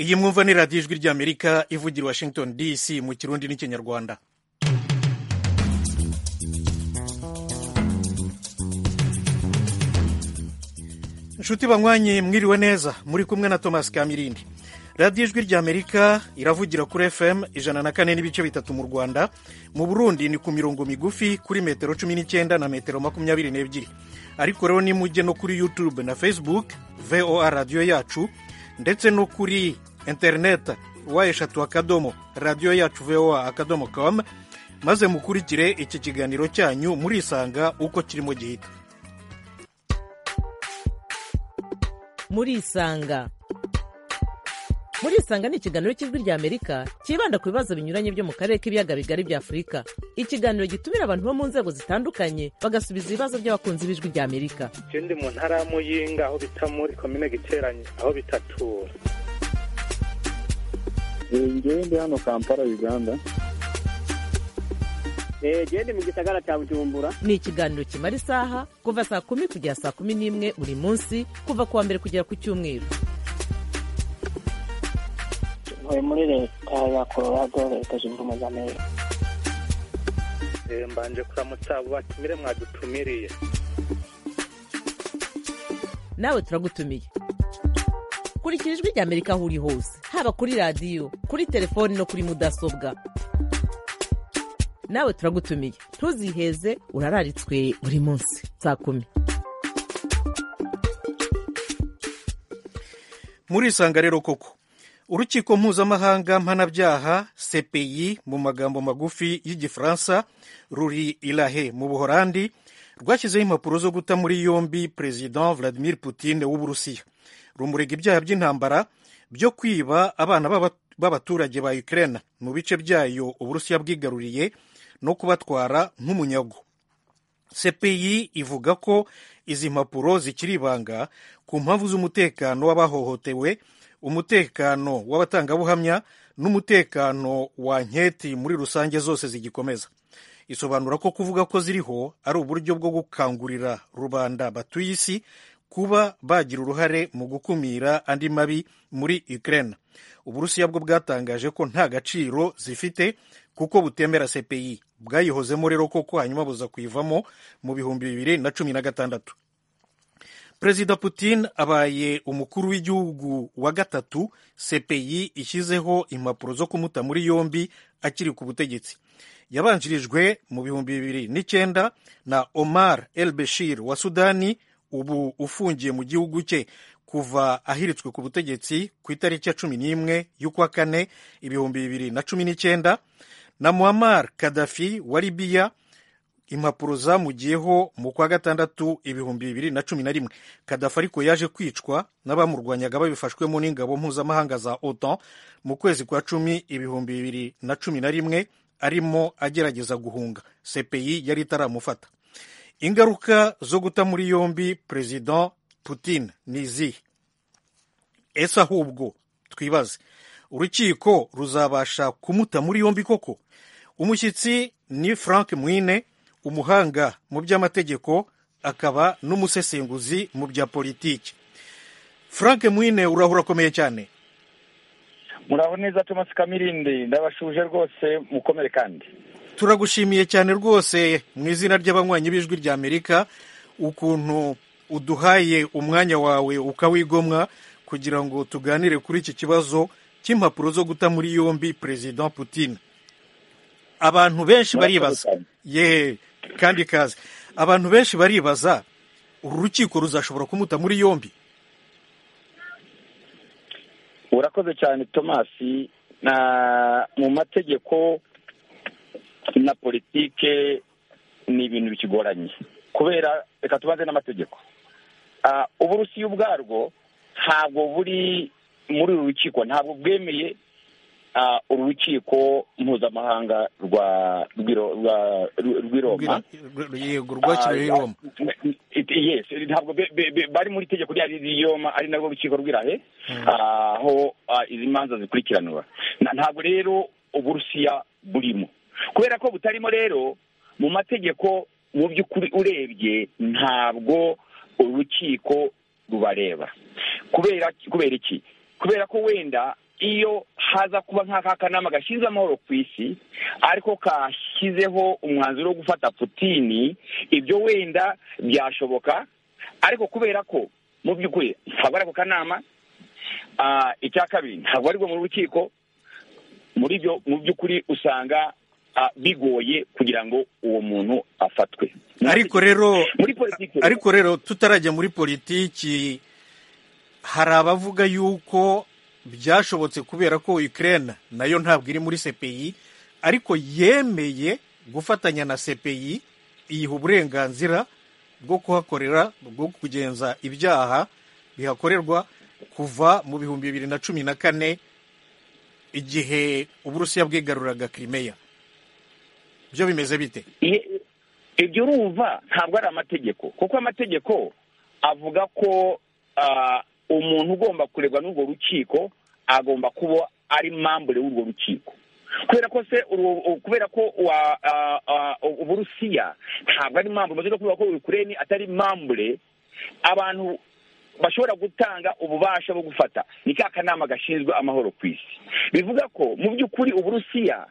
iyi mwumva ni radiyo ijwi ry'amerika ivugira i washington dc mu kirundi n'ikinyarwanda inshuti banywanyi mwiriwe neza muri kumwe na thomas kamirindi radiyo ijwi ry'amerika iravugira kuri fm ijana na kane n'ibice bitatu mu rwanda mu burundi ni ku mirongo migufi kuri metero cumi n'icyenda na metero makumyabiri n'ebyiri ariko rero nimujye no kuri youtube na facebook voa radiyo yacu ndetse no kuri interineti wa eshatu akadomo radiyo yacu voa akadomo com maze mukurikire iki kiganiro cyanyu murisanga uko kirimo gihita murisanga murisanga ni ikiganiro cy'ijwi ry'amerika cyibanda ku bibazo binyuranye byo mu karere k'ibiyaga bigari bya afurika ikiganiro gitumira abantu bo mu nzego zitandukanye bagasubiza ibibazo by'abakunzi b'ijwi ry'amerika je ndi mu ntara ya muyinga aho bita muri komine giteranye aho bitatura ngewe ndi hano kampala uganda genda mu gisagara cya bujumbura ni ikiganiro kimara isaha kuva saa kumi kugera saa kumi n'imwe buri munsi kuva ku wa mbere kugera ku cyumweru ntuye muri leta ya colorado leta zunze ubumwe za amerika Eh, mbanje kuramutsa abo batumire mwadutumiriye nawe turagutumiye kurikira ijwi ry'amerika aho uri hose haba kuri radiyo kuri telefoni no kuri mudasobwa nawe turagutumiye ntuziheze urararitswe buri munsi saa kumi murisanga rero koko urukiko mpuzamahanga mpanabyaha cpi mu magambo magufi y'igifaransa ruri ilahe mu buhorandi rwashyizeho impapuro zo guta muri yombi perezida vladimir putin w'uburusiya rumurega ibyaha by'intambara byo kwiba abana b'aba- b'abaturage ba ukraine mu bice byayo uburusiya bwigaruriye no kubatwara nk'umunyago cpi ivuga ko izi mpapuro zikiri ibanga ku mpamvu z'umutekano w'abahohotewe umutekano w'abatangabuhamya n'umutekano wa nketi muri rusange zose zigikomeza isobanura ko kuvuga ko ziriho ari uburyo bwo gukangurira rubanda batuye isi kuba bagira uruhare mu gukumira andi mabi muri ukraine uburusiya bwo bwatangaje ko nta gaciro zifite kuko butemera cpi bwayihozemo rero koko hanyuma buza kuyivamo mu bihumbi bibiri na cumi na gatandatu perezida putin abaye umukuru w'igihugu wa gatatu cpi ishyizeho impapuro zo kumuta muri yombi akiri ku butegetsi yabanjirijwe mu bihumbi bibiri n'icyenda na omar el bashir wa sudani ubu ufungiye mu gihugu cye kuva ahiritswe ku butegetsi ku itariki ya cumi n'imwe y'ukwa kane ibihumbi bibiri na cumi n'icyenda na muammar kadafi wa libiya impapuro zamugiyeho mu kwa gatandatu ibihumbi bibiri na cumi na rimwe kadafi ariko yaje kwicwa n'abamurwanyaga babifashwemo n'ingabo mpuzamahanga za otan mu kwezi kwa cumi ibihumbi bibiri na cumi na rimwe arimo agerageza guhunga cpi yari itaramufata ingaruka zo guta muri yombi perezida putin ni izihe ese ahubwo twibaze urukiko ruzabasha kumuta muri yombi koko umushyitsi ni frank mwine umuhanga mu by'amategeko akaba n'umusesenguzi mu bya politiki frank mwine uraho urakomeye cyane muraho neza thomas kamirindi ndabashuje rwose mukomere kandi turagushimiye cyane rwose mu izina ry'abanywanyi b'ijwi ry'amerika ukuntu uduhaye umwanya wawe ukawigomwa kugira ngo tuganire kuri iki kibazo cy'impapuro zo guta muri yombi perezida putin abantu benshi baribaza ye kandi kazi abantu benshi baribaza uru rukiko ruzashobora kumuta muri yombi urakoze cyane thomas na mu mategeko na politike ni ibintu bikigoranye kubera reka tubanze n'amategeko Ah, uburusiya ubwarwo ntabwo buri muri uru rukiko ntabwo bwemeye ah, uru rukiko mpuzamahanga rwa rw'iro- rwa- rw'iroma yego rwakiriye Ah, Roma it- yes ntabwo be- be- be- bari muri itegeko rya riyoma ari narwo rukiko rw'irahe aho ah, izi manza zikurikiranwa Na- ntabwo rero uburusiya burimo kubera ko butarimo rero mu mategeko mu by'ukuri urebye ntabwo urukiko rubareba kubera kubera iki kubera ko wenda iyo haza kuba nk'aka kanama gashinze amahoro ku isi ariko kashyizeho umwanzuro wo gufata putini ibyo wenda byashoboka ariko kubera ko mu by'ukuri ntabwo ari ako kanama ah, icya kabiri ntabwo ari bwo mu rukiko muri byo mu by'ukuri usanga ah, bigoye kugira ngo uwo muntu afatwe ariko rero muri politiki ariko rero tutarajya muri politiki hari abavuga yuko byashobotse kubera ko Ukraine nayo ntabwo iri muri CPI ariko yemeye gufatanya na CPI iyiha uburenganzira bwo kuhakorera bwo kugenza ibyaha bihakorerwa kuva mu bihumbi bibiri na cumi na kane igihe uburusiya bwigaruraga Crimea byo bimeze bite Iye- ibyo urumva ntabwo ari amategeko kuko amategeko avuga ko ah, umuntu ugomba kurebwa n'urwo rukiko agomba kuba ari mambure w'urwo rukiko kubera ko se urwo- u- kubera ko wa- ah, ah, u- uburusiya ntabwo ari mambure umaze no kuvuga ko ukureni atari mambure abantu bashobora gutanga ububasha bwo gufata ni ka kanama gashinzwe amahoro ku isi bivuga ko mu by'ukuri uburusiya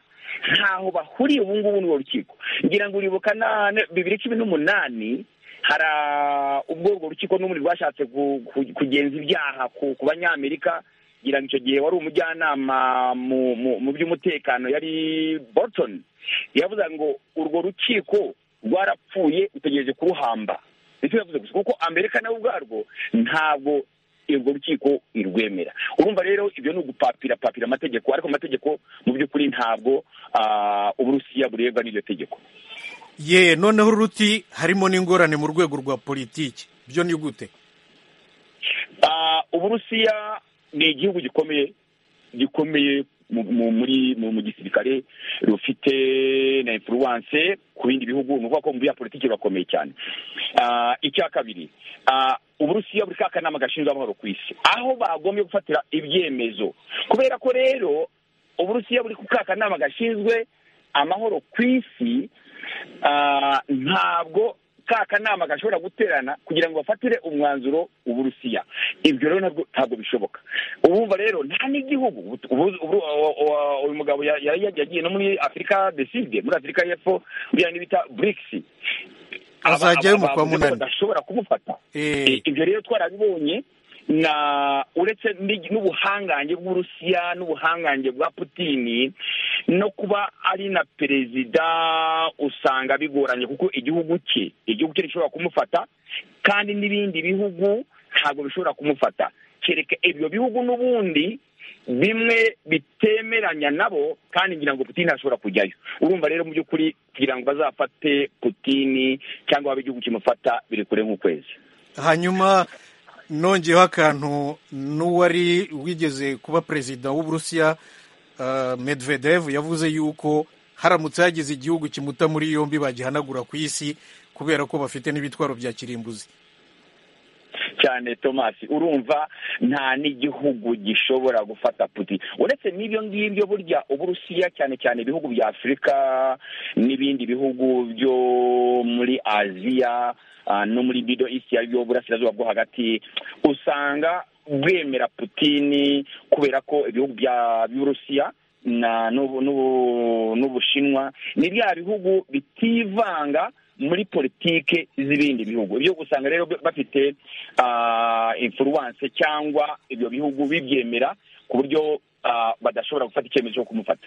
ntaho bahuriye ubu ngubu n'urwo rukiko ngira ngo uribuka na na- bibiri cumi n'umunani hari ah, ubwo urwo rukiko n'ubundi rwashatse ku- ku- kugenza ibyaha ku ku banyamerika ngira ngo icyo gihe wari umujyanama mu- mu- mu by'umutekano yari Bolton yavuze ngo urwo rukiko rwarapfuye utegereje kuruhamba nicyo yavuze gusa kuko amerika nawe ubwarwo ntabwo urwo rukiko irwemera urumva rero ibyo ni ugupapira papira amategeko ariko amategeko mu by'ukuri ntabwo ah, uburusiya burebwa n'iryo tegeko ye noneho uruti harimo n'ingorane mu rwego rwa politiki byo ni gute Ah, uburusiya ni igihugu gikomeye gikomeye mu, mu, muri mu, mu gisirikare rufite na influence ku bindi bihugu ni ukuvuga ko mu bya politiki bakomeye cyane Ah, icya kabiri ah, uburusiya buri ka kanama gashinzwe amahoro ku isi aho bagombye gufatira ibyemezo kubera ko rero uburusiya buri ku ka kanama gashinzwe amahoro ku isi ah, ntabwo ka kanama gashobora guterana kugira ngo bafatire umwanzuro uburusiya ibyo rero ntabwo- ntabwo bishoboka ubumva rero nta n'igihugu ubu- ubu- ubu- ubu- ubu- uyu mugabo ya- ya- ya- yagiye no muri afurika deside muri afurika y'epfo buriya nibita burikisi Azajyayo mu kwa Munani. badashobora kumufata Eh. Eh, ibyo rero twarabibonye na uretse n'igi- n'ubuhangange bw'uburusiya n'ubuhangange bwa putini no kuba ari na perezida usanga bigoranye kuko igihugu cye igihugu cye gishobora kumufata kandi n'ibindi bihugu ntabwo bishobora kumufata kereka ibyo bihugu n'ubundi bimwe bitemeranya nabo kandi ngira ngo putini ntashobora kujyayo urumva rero mu by'ukuri kugira ngo bazafate putini cyangwa babe igihugu kimufata biri kure nk'ukwezi hanyuma nongeyeho akantu n'uwari wigeze kuba perezida w'uburusiya uh, medvedev yavuze yuko haramutse hagize igihugu kimuta muri yombi bagihanagura ku isi kubera ko bafite n'ibitwaro bya kirimbuzi cyane tomasi urumva nta n'igihugu gishobora gufata puti uretse n'ibyo ngibyo burya uburusiya cyane cyane ibihugu bya afurika n'ibindi bihugu byo muri aziya ah, no muri bido isi aribyo burasirazuba bwo hagati usanga bwemera putini kubera ko ibihugu bya by'uburusiya na n'ubu- n'ubu- n'ubushinwa ni bya bihugu bitivanga muri politike z'ibindi bihugu ibyo gusanga rero bafite ah, influence cyangwa ibyo bihugu bibyemera ku buryo ah, badashobora gufata icyemezo cyo kumufata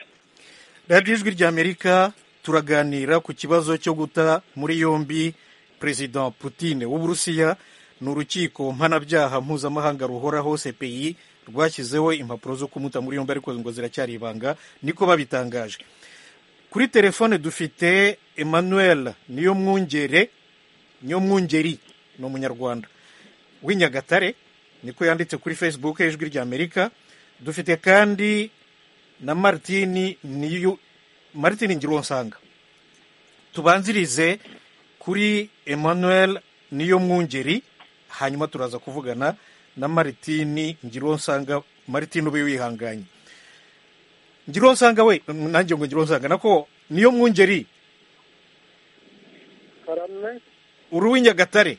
radiyo ijwi ry'amerika turaganira ku kibazo cyo guta muri yombi perezida putine w'uburusiya ni urukiko mpanabyaha mpuzamahanga ruhoraho cpi rwashyizeho impapuro zo kumuta muri yombi ariko ngo ziracyari ibanga niko babitangaje kuri telefone dufite emmanuel niyo mwungere niyo mwungeri ni umunyarwanda w'inyagatare niko yanditse kuri facebook y'ijwi ry'amerika dufite kandi na martini niyo martini ngironsanga tubanzirize kuri emmanuel niyo mwungeri hanyuma turaza kuvugana na martini ngironsanga martini ube wihanganye ngironsanga we nanjye ngo ngironsanga nako niyo mwungeri karame uri uw'inyagatare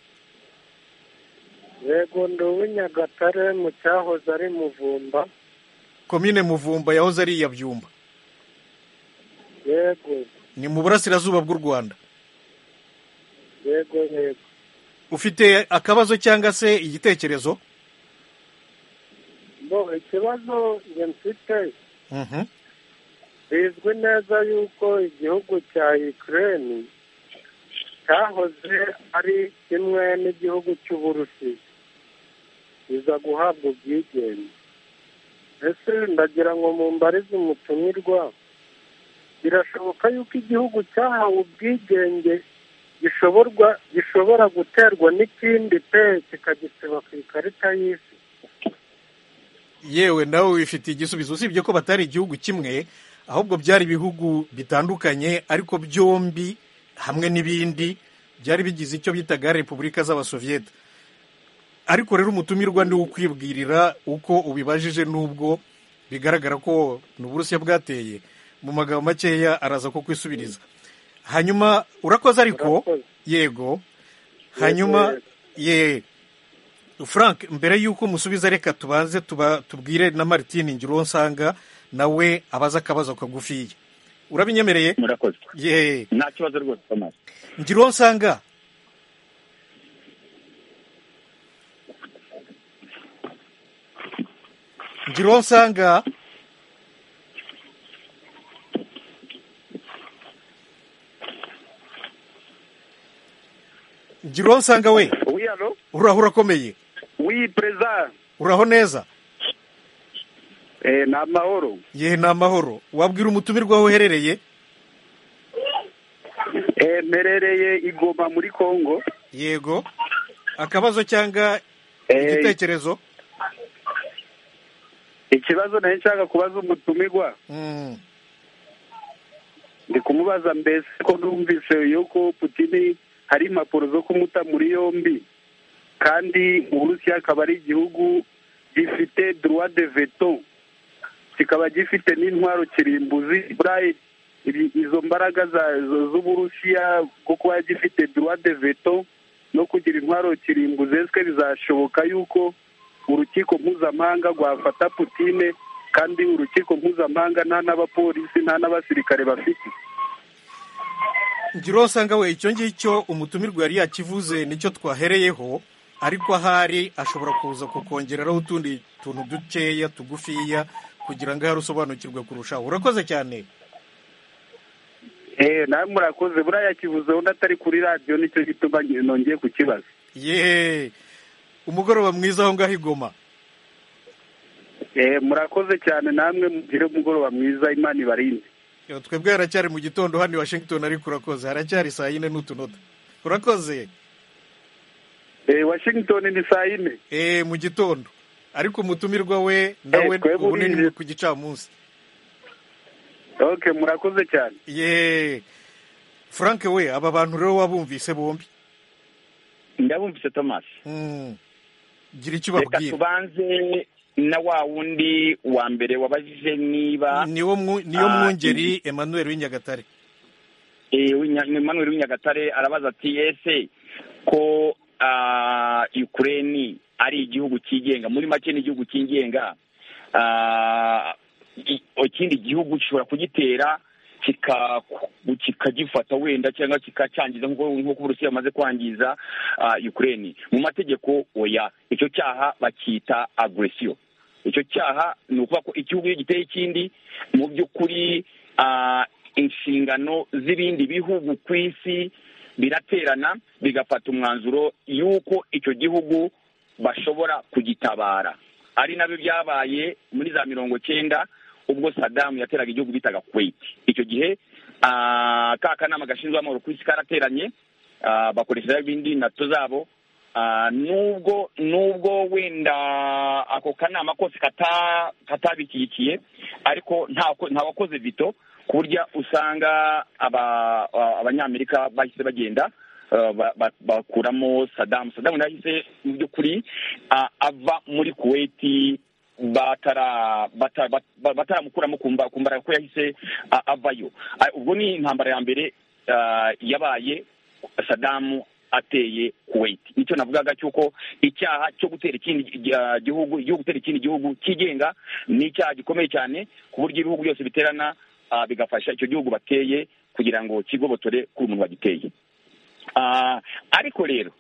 yego ndi uw'inyagatare mu cyahoze ari muvumba komine muvumba yahoze ari iya byumba yego ni mu burasirazuba bw'u rwanda yego yego ufite akabazo cyangwa se igitekerezo bo ikibazo njye mfite Mhm. bizwi neza yuko igihugu cya Ukraine cyahoze ari kimwe n'igihugu cy'uburusi biza guhabwa ubwigenge ese ndagira ngo mumbarize umutumirwa birashoboka yuko igihugu cyahawe ubwigenge gishoborwa gishobora guterwa n'ikindi pe kikagisiba ku ikarita y'isi yewe nawe wifitiye igisubizo usibye ko batari igihugu kimwe ahubwo byari ibihugu bitandukanye ariko byombi hamwe n'ibindi byari bigize icyo bitaga repubulika z'abasoviyete ariko rero umutumirwa ni ukwibwirira uko ubibajije n'ubwo bigaragara ko ni uburusiya bwateye mu magambo makeya araza ko kwisubiriza hanyuma urakoze ariko Urakoze. yego hanyuma yego. ye frank mbere y'uko musubiza reka tubanze tuba- tubwire na martine ngiro nsanga nawe abaza akabazo kagufiya urabinyemereye murakoze ye nta kibazo rwose thomas ngiro nsanga ngiro nsanga ngiro nsanga we Oui, allô uraho urakomeye Oui, présent. uraho neza Eh, ni amahoro. yehe ni amahoro wabwira umutumirwa aho uherereye Eh, mperereye i Goma muri Congo. yego akabazo cyangwa Eh, igitekerezo ikibazo nari nshaka kubaza umutumirwa Mm, ndi kumubaza mbese ko numvise yuko Putin hari impapuro zo kumuta muri yombi kandi Uburusiya akaba ari igihugu gifite droit de veto kikaba gifite n'intwaro kirimbuzi burayi ibi- izo mbaraga za- zo- z'uburusiya bwo kuba gifite droit de veto no kugira intwaro kirimbuzi eswe bizashoboka yuko urukiko mpuzamahanga rwafata putine kandi urukiko mpuzamahanga nta n'abapolisi nta n'abasirikare bafite ngiro nsanga we icyo ngicyo umutumirwa yari yakivuze nicyo twahereyeho ariko ahari ashobora kuza kukongeraho utundi tuntu dukeya tugufiya kugira ngo ahari usobanukirwe kurushaho urakoze cyane Eh, nawe murakoze buriya yakivuze undi atari kuri radiyo nicyo gituma nge- nongeye kukibaza yehe umugoroba mwiza aho ngaho igoma Eh, murakoze cyane namwe mugire umugoroba mwiza imana ibarinde twebwe haracyari mu gitondo hano i washington ariko urakoze haracyari saa yine n'utunota urakoze Eh, washington ni saa yine Eh, mu gitondo ariko umutumirwa we nawe Eh, twebwe ubu ni urinze. ku gicamunsi okay murakoze cyane ye frank we aba bantu rero wabumvise bombi ndabumvise thomas Mm. gira icyo reka ubabwira tubanze na wa wundi wa mbere wabajije niba niwo mwu- niyo Ah, mwungeri emmanuel w'inyagatare Eh, w'inya- ni Emmanuel w'inyagatare arabaza ati ese ko ah, Ukraine ari igihugu cyigenga muri make ni igihugu cyigenga ah, i- ikindi gihugu gishobora kugitera kika- kikagifata wenda cyangwa kikacangiza nk'uko nk'uko uburusiya bamaze kwangiza ah, Ukraine mu mategeko oya icyo cyaha bakita agresiyo icyo cyaha ni ukuvuga ko igihugu iyo giteye ikindi mu by'ukuri ah, inshingano z'ibindi bihugu ku isi biraterana bigafata umwanzuro y'uko icyo gihugu bashobora kugitabara ari nabyo byabaye muri za mirongo cyenda ubwo sadamu yateraga igihugu bitaga kuwait icyo gihe ah, ka kanama gashinzwe amahoro ku isi karateranye ah, bakoresha za bindi nato zabo Ah, nubwo nubwo wenda ako kanama kose kata katabishyigikiye ariko nta ntawakoze vito ku buryo usanga aba- ah, abanyamerika bahise bagenda ah, ba- ba- bakuramo sadamu sadamu nawe yahise mu by'ukuri ah, ava muri kuwait batara bata- bat- bataramukuramo ku mba- ku mbaraga ko yahise ah, avayo Ah, ubwo ni intambara ya mbere ah, yabaye sadamu ateye kuwait nicyo navugaga cy'uko icyaha cyo gutera ikindi gi- gihugu igihugu gutera ikindi gihugu cyigenga ni icyaha gikomeye cyane ku buryo ibihugu byose biterana ah, bigafasha icyo gihugu bateye kugira ngo kigobotore kuri umuntu wagiteye Ah, ariko rero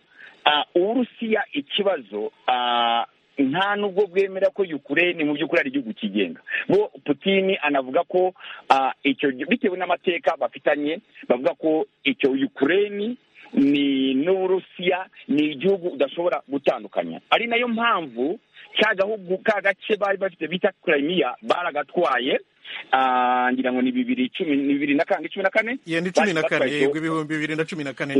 ah, uburusiya ikibazo ah, nta nubwo bwemera ko yukureni mu by'ukuri ari igihugu kigenga bo putini anavuga ko ah, icyo gi- bitewe n'amateka bafitanye bavuga ko icyo yukureni ni n'uburusiya ni igihugu udashobora gutandukanya ari nayo mpamvu ka gahugu ka gace bari bafite bita kirimiya baragatwaye ah, ngira ngo ni bibiri cumi ni bibiri na kane cumi na kane iyo ni cumi na Bari kane batwaye yego ibihumbi bibiri na cumi na kane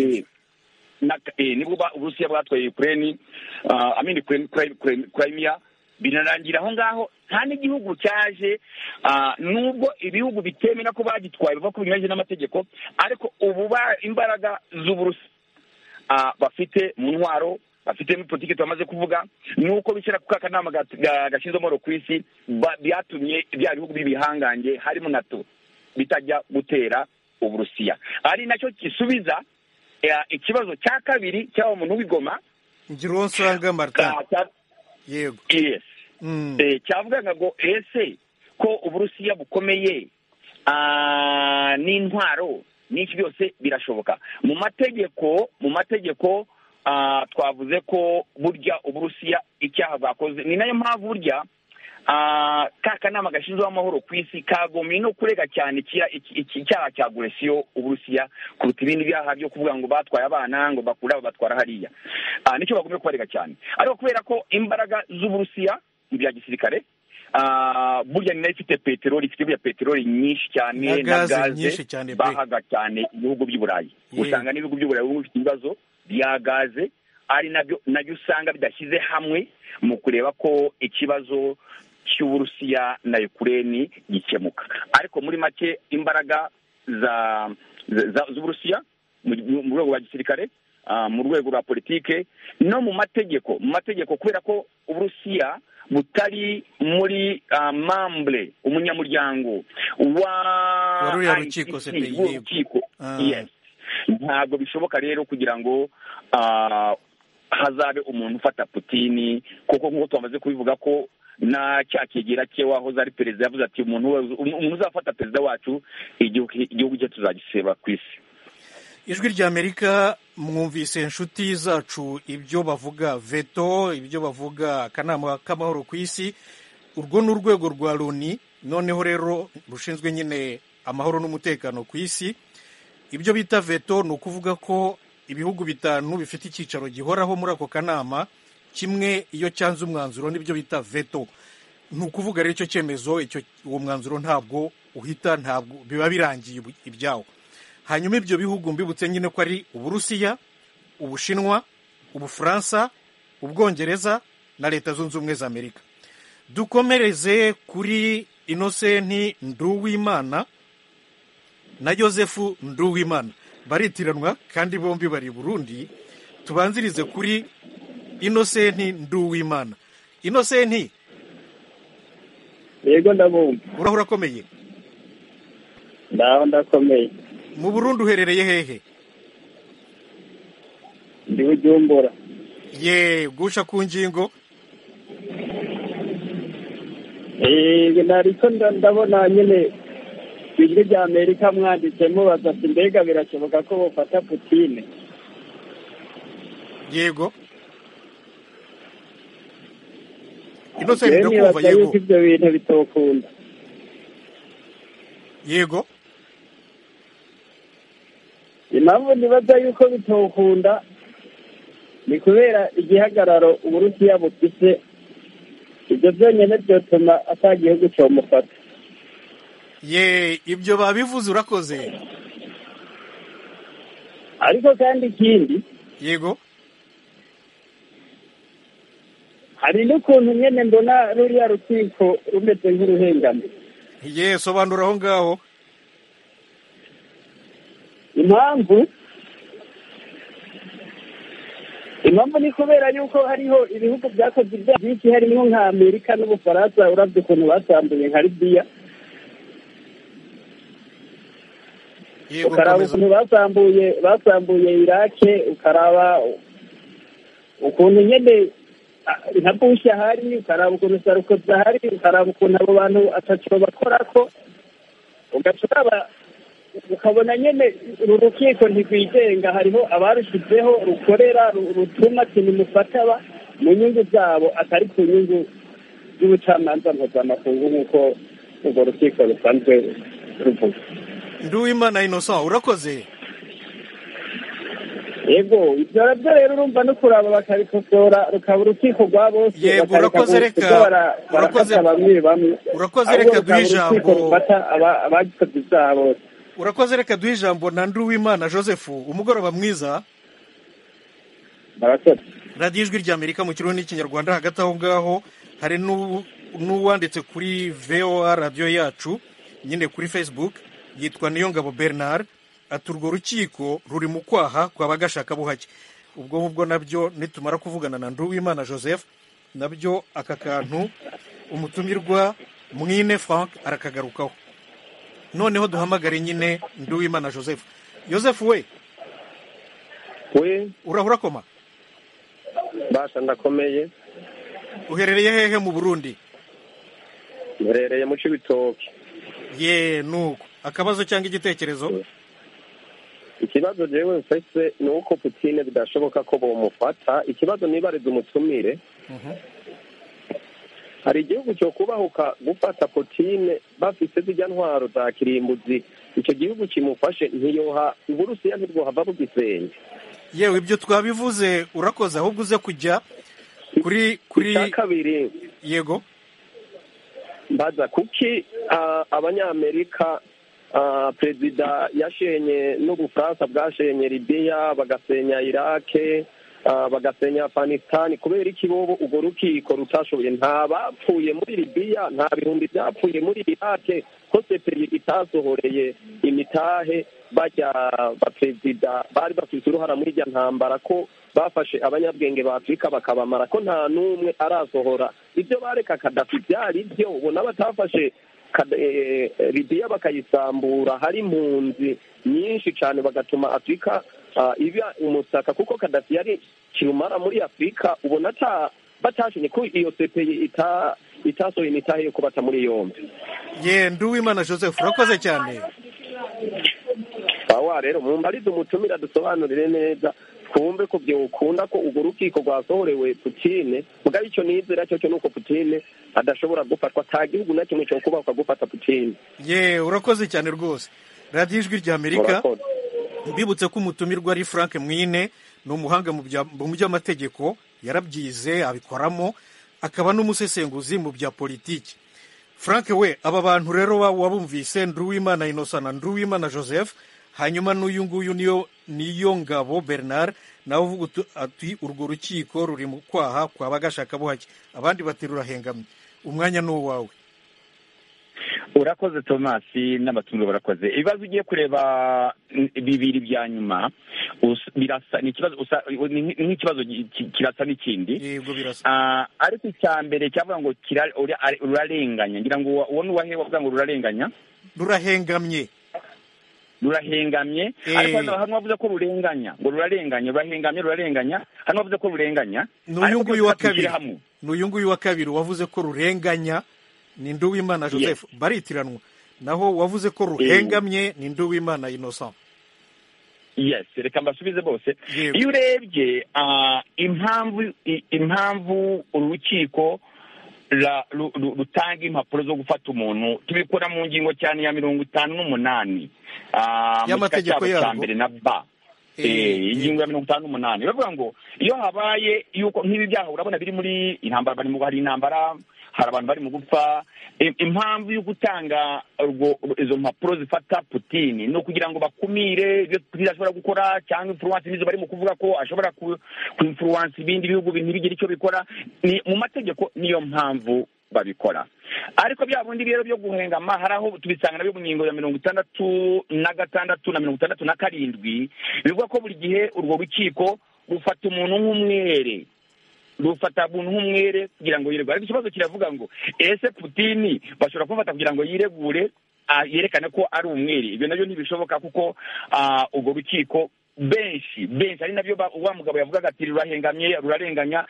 Eh, nibyo na eh, nibwo ba- uburusiya bwatwaye ukraine uh, amini crimea binarangira aho ngaho nta n'igihugu cyaje ah, nubwo ibihugu bitemera ko bagitwaye biva ku binyuranyije n'amategeko ariko ubu ba- imbaraga z'uburusiya ah, bafite mu ntwaro bafite muri politiki twamaze kuvuga ni uko bishyira ku ka kanama gat- ga- gashinzwe amahoro ku isi ba- byatumye bya bihugu by'ibihangange harimo nato bitajya gutera uburusiya ari nacyo gisubiza eh, ikibazo cya kabiri cy'aba muntu w'igoma ngironsanga martin ka- cya- yego yes Mm. Eh, cyavugaga ngo ese ko uburusiya bukomeye ah, n'intwaro n'iki byose birashoboka mu mategeko mu mategeko ah, twavuze ko burya uburusiya icyaha bwakoze ni nayo mpamvu burya ah, ka kanama gashinzwe amahoro ku isi kagombye no kurega cyane iki- iki- iki- icyaha cya guresiyo uburusiya kuruta ibindi byaha byo kuvuga ngo batwaye abana ngo bakure aba batwara hariya Ah, nicyo bagombye kubarega cyane ariko kubera ko imbaraga z'uburusiya mu bya gisirikare ah, burya ni nayo ifite peteroli ifite burya peteroli nyinshi cyane Na gaze gaze nyinshi cyane pe. bahaga cyane ibihugu by'i burayi Yeah. usanga n'ibihugu by'i burayi bimwe bifite ibibazo bya gaze ari nabyo nabyo usanga bidashyize hamwe mu kureba ko ikibazo cy'uburusiya na ukureni gikemuka ariko muri make imbaraga za za- z'uburusiya mu- mu mu rwego rwa gisirikare ah, mu rwego rwa politike no mu mategeko mu mategeko kubera ko uburusiya butari muri ah, mambure umunyamuryango wa Wa ruriya rukiko ICC, CPI, w'uru yego. rukiko Ah. yes ntabwo bishoboka rero kugira ngo ah, hazabe umuntu ufata putini kuko nk'uko twamaze kubivuga ko na cya kegera cye wahoze ari perezida yavuze ati umuntu wese- um- umuntu uzafata perezida wacu igihugu igihugu cye tuzagiseba ku isi ijwi ry'amerika mwumvise inshuti zacu ibyo bavuga veto ibyo bavuga akanama k'amahoro ku isi urwo ni urwego rwa loni noneho rero rushinzwe nyine amahoro n'umutekano ku isi ibyo bita veto ni ukuvuga ko ibihugu bitanu bifite icyicaro gihoraho muri ako kanama kimwe iyo cyanze umwanzuro n'ibyo bita veto ni ukuvuga rero icyo cyemezo icyo uwo mwanzuro ntabwo uhita ntabwo biba birangiye ibu- ibyawo hanyuma ibyo bihugu mbibutse nyine ko ari uburusiya ubushinwa ubufaransa ubwongereza na leta zunze ubumwe za amerika dukomereze kuri inosenti nduwimana na Yosefu Nduwimana baritiranwa kandi bombi bari i Burundi tubanzirize kuri Innocent Nduwimana Innocent yego ndabumva urahura akomeye ndaho ndakomeye mu Burundi uherereye hehe ndi bujumbura ye gusha ku ngingo yego nariko nda- ndabona nyine ijwi rya amerika mwanditse mubaza ati mbega birashoboka ko bufata putine yego Innocent jewe ndakumva nibaza yego yuko ivyo bintu bitokunda yego impamvu nibaza yuko bitokunda ni kubera igihagararo uburusiya bufise ibyo byonyine vyotuma ata gihugu comufata ye ibyo babivuze urakoze ariko kandi ikindi yego hari n'ukuntu nyene mbona ruriya rukiko rumeze nk'uruhengamye ye sobanura aho ngaho impamvu impamvu ni kubera yuko hariho ibihugu vyakoze ibyaha byinshi harimwo nka amerika n'ubufaransa uravye ukuntu basambuye nka libiya Yego, ukaraba komeza. ukuntu basambuye basambuye irake ukaraba ukuntu nyine ah, nka bushi ahari ukaraba ukuntu sarukozi ahari ukaraba ukuntu abo bantu ataco bakora ko ugaca uraba ukabona nyine uru rukiko ntirwigenga hariho abarushizeho rukorera ru- rutuma ikintu mufataba mu nyungu zabo atari ku nyungu z'ubucamanza mpuzamakungu nk'uko urwo rukiko rusanzwe ruvuga nduwimana innocent urakoze yego ibyo nabyo rero urumva no kuraba bakabikosora rukaba urukiko rwa bose Yego, bakareka urakoze, gusa reka- ibyo bara- urakoze- barafata bamwe bamwe urakoze, Ahubwo reka rukaba duhe urukiko ijambo. rufata aba- abagikoze ibyaha bose urakoze reka duhe ijambo na nduwimana joseph umugoroba mwiza barakoze radiyo ijwi ry'amerika mu kirundi n'ikinyarwanda hagati aho ngaho hari n'u- n'uwanditse kuri voa radiyo yacu nyine kuri facebook yitwa niyongabo bernard ati urwo rukiko ruri mu kwaha kwa bagashakabuhake ubwo ngubwo nabyo nitumara kuvugana na nduwimana joseph nabyo aka kantu umutumirwa mwine frank arakagarukaho noneho duhamagare nyine nduwimana joseph joseph we we urahura koma basha ndakomeye uherereye hehe mu burundi mperereye mu cibitoki ye nuko akabazo cyangwa igitekerezo ikibazo jewe mfise ni uko putine bidashoboka ko bomufata ikibazo nibariza umutumire hari igihugu cyo kubahuka gufata putine bafise zirya ntwaro za kirimbuzi ico gihugu kimufashe ntiyoha uburusiya ntibwohava bugisenge yewe ibyo twabivuze urakoze ahubwo uze kujya kuri kuri icya kabiri yego mbaza kuki ah, abanyamerika ah, perezida yashenye n'ubufaransa bwashenye libiya bagasenya irake ah, bagasenya afanistani kubera iki bobo urwo rukiko rutashoboye nta bapfuye muri libiya nta bihumbi byapfuye muri irake ko seperi itasohoreye imitahe bajya baperezida bari bafite uruhara muri irya ntambara ko bafashe abanyabwenge ba afurika bakabamara ko nta n'umwe arasohora ibyo bareka kadafi byari byo ubona batafashe Kada- eh, libiya bakayisambura hari impunzi nyinshi cyane bagatuma afurika ah, iba umusaka kuko kadafi yari kirumara muri afurika ubona ata batashenye ko iyo sepeye ita itasohoye imitahe yo kubata muri yombi ye nduwimana joseph urakoze cyane bawa rero mumbarize umutumira dusobanurire neza twumve ko byokunda ko urwo rukiko rwasohorewe putine mugabo icyo nizera cyo cyo ni uko putine adashobora gufatwa nta gihugu na kimwe cyo kubakwa gufata putine ye urakoze cyane rwose radiyo ijwi ry'amerika murakoze mbibutse ko umutumirwa ari frank mwine ni umuhanga mu bya- mu by'amategeko yarabyize abikoramo akaba n'umusesenguzi mu bya politiki frank we aba bantu rero wa- wabumvise nduwimana innocent na nduwimana joseph hanyuma n'uyu nguyu niyo niyo ngabo bernard nawe uvuga utu- ati urwo rukiko ruri mu kwaha kwa bagashakabuhake abandi bati rurahengamye umwanya ni uwawe urakoze tomasi n'abatumire barakoze ibibazo ugiye kureba mm, bibiri bya nyuma us- birasa ni ikibazo usa- ni nk- ni nk'ikibazo gi- ki- kirasa n'ikindi yego birasa Ah, ariko icya mbere cyavuga ngo kira- ura- ari- rurarenganya ngira ngo uwa- uwo ni uwahewe avuga ngo rurarenganya rurahengamye rurahengamye Eh. ariko hano hano bavuze ko rurenganya ngo rurarenganya rurahengamye rurarenganya hano bavuze ko rurenganya ni uyu Ariko nguyu wa byose kabiri bashyira hamwe. ni uyu nguyu wa kabiri wavuze ko rurenganya ni nduwimana joseph baritiranwa naho wavuze ko ruhengamye ni nduwimana innocent yes reka mbasubize bose Yego. iyo urebye ah, impamvu i- impamvu urukiko ra- ru- ru- rutanga impapuro zo gufata umuntu tubikora mu ngingo cyane ya mirongo itanu n'umunani ah, mu gika Y'amategeko cyabo cya yarwo. mbere na ba Eh, Eh, ingingo ya mirongo itanu n'umunani bavuga ngo iyo habaye yuko nk'ibi byaha urabona biri muri intambara bari mu hari intambara hari abantu bari mu gupfa Im- impamvu yo gutanga urwo- izo mpapuro zifata putini ni ukugira ngo bakumire ibyo putini ashobora gukora cyangwa influence nizo bari mu kuvuga ko ashobora ku ku influence ibindi bihugu ntibigire icyo bikora ni mu mategeko niyo mpamvu babikora ariko bya bundi rero byo guhengama hari aho tubisanga nabyo mu ngingo ya mirongo itandatu na gatandatu na mirongo itandatu na karindwi bivuga ko buri gihe urwo rukiko rufata umuntu nk'umwere rufata umuntu nk'umwere kugira ngo yiregure ariko ikibazo kiravuga ngo ese putini bashobora kumufata kugira ngo yiregure ah, yerekana ko ari umwere ibyo nabyo ntibishoboka kuko ah, urwo rukiko benshi benshi ari nabyo ba- wa mugabo yavugaga ati rurahengamye rurarenganya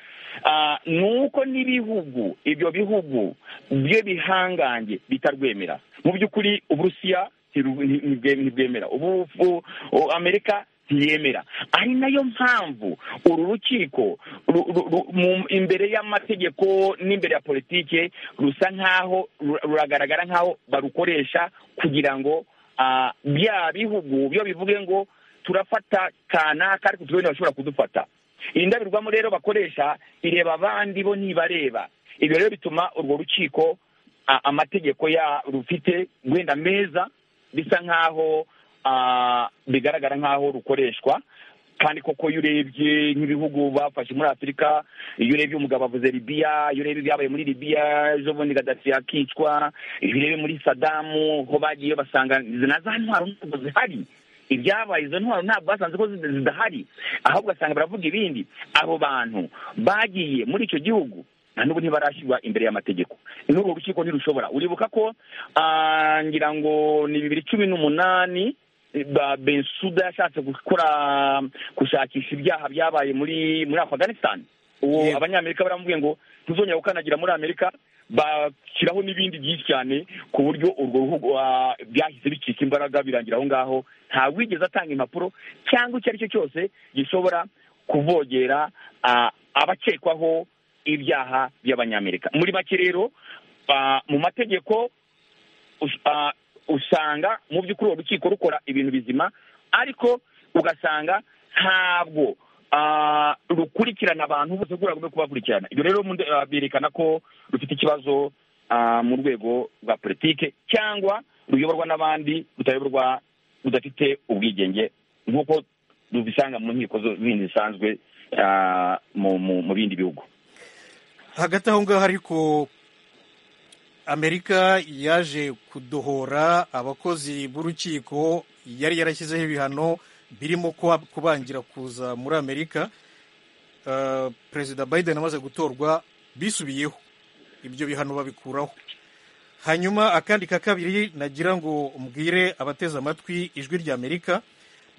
Ah, ni uko n'ibihugu ibyo bihugu byo bihangange bitarwemera mu by'ukuri uburusiya ntiru- nti- ntibwe- ntibwemera ubu ubu- u- amerika ntiyemera ari nayo mpamvu uru rukiko ru- ru- ru- mu- imbere y'amategeko n'imbere ya politike rusa nk'aho ru- ruragaragara nk'aho barukoresha kugira ngo ah, bya bihugu byo bivuge ngo turafata kanaka ariko tubone bashobora kudufata iyi ndabirwamo rero bakoresha ireba abandi bo ntibareba ibyo rero bituma urwo rukiko a- amategeko ya rufite wenda meza bisa nk'aho ah, bigaragara nk'aho rukoreshwa kandi koko iyo urebye nk'ibihugu bafashe muri afurika iyo urebye umugabo avuze libiya iyo urebye ibyabaye muri libiya ejo bundi gadafi yakicwa iyo urebye muri sadamu ho bagiye basanga na za ntwaro ntabwo zihari ibyabaye izo ntwaro ntabwo basanze ko zid- zidahari ahubwo ugasanga baravuga ibindi abo bantu bagiye muri icyo gihugu na n'ubu ntibarashyirwa imbere y'amategeko n'urwo rukiko ntirushobora uribuka ko ah, ngira ngo ni bibiri cumi n'umunani ba- bensuda yashatse gukora gushakisha ibyaha byabaye muri muri afganisitani uwo Yego. abanyamerika baramubwiye ngo ntuzongera gukandagira muri amerika bashyiraho n'ibindi byinshi cyane ku buryo urwo ruhugu ah, byahise bicika imbaraga birangira aho ngaho nta wigeze atanga impapuro cyangwa icyo ari cyo cyose gishobora kuvogera ah, abakekwaho ibyaha by'abanyamerika muri make rero ah, mu mategeko us- ah, usanga mu by'ukuri urwo rukiko rukora ibintu bizima ariko ugasanga ntabwo ah, rukurikirana abantu bose uko rwagomba kubakurikirana ibyo rero mu nde- ah, berekana ko rufite ikibazo ah, mu rwego rwa politike cyangwa ruyoborwa n'abandi rutayoborwa rudafite ubwigenge nk'uko rubisanga mu nkiko zo- zindi zisanzwe ah, mu mu- mu bindi bihugu hagati aho ngaho ariko amerika yaje kudohora abakozi b'urukiko yari yarashyizeho ibihano birimo kuba- kubangira kuza muri amerika Eh, perezida biden amaze gutorwa bisubiyeho ibyo bihano babikuraho hanyuma akandi ka kabiri nagira ngo mbwire abateze amatwi ijwi rya amerika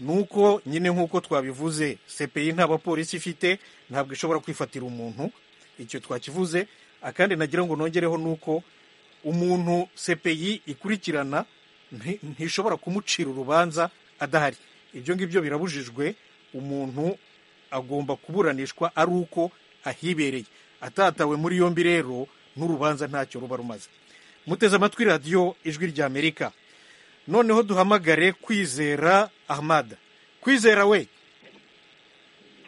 ni uko nyine nk'uko twabivuze cpi nta bapolisi ifite ntabwo ishobora kwifatira umuntu icyo twakivuze akandi nagira ngo nongereho ni uko umuntu cpi ikurikirana nti- ntishobora kumucira urubanza adahari ibyo ngibyo birabujijwe umuntu agomba kuburanishwa ari uko ahibereye atatawe muri yombi rero n'urubanza ntacyo ruba rumaze muteze amatwi radiyo ijwi rya amerika noneho duhamagare kwizera ahmada kwizera we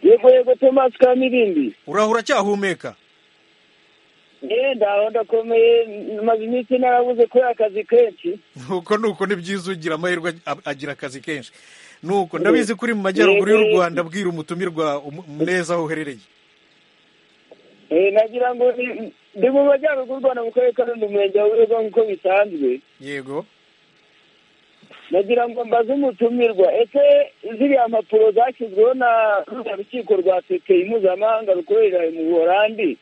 yego yego tomasi ka mirindi uraho uracyahumeka yewe ndaho ndakomeye maze iminsi narabuze kubera akazi kenshi nuko nuko ni byiza ugira amahirwe ag- agira akazi kenshi nuko ndabizi kuri mu majyaruguru y'u rwanda bwira umutumirwa umu- neza aho uherereye Eh, nagira ngo ni- ndi mu majyaruguru u rwanda mu karere ka rundi umurenge wa burega nk'uko bisanzwe yego nagira ngo mbaze umutumirwa ese ziriya mpapuro zashyizweho na ruriya rukiko rwa sekeyi mpuzamahanga rukorera mu buholandi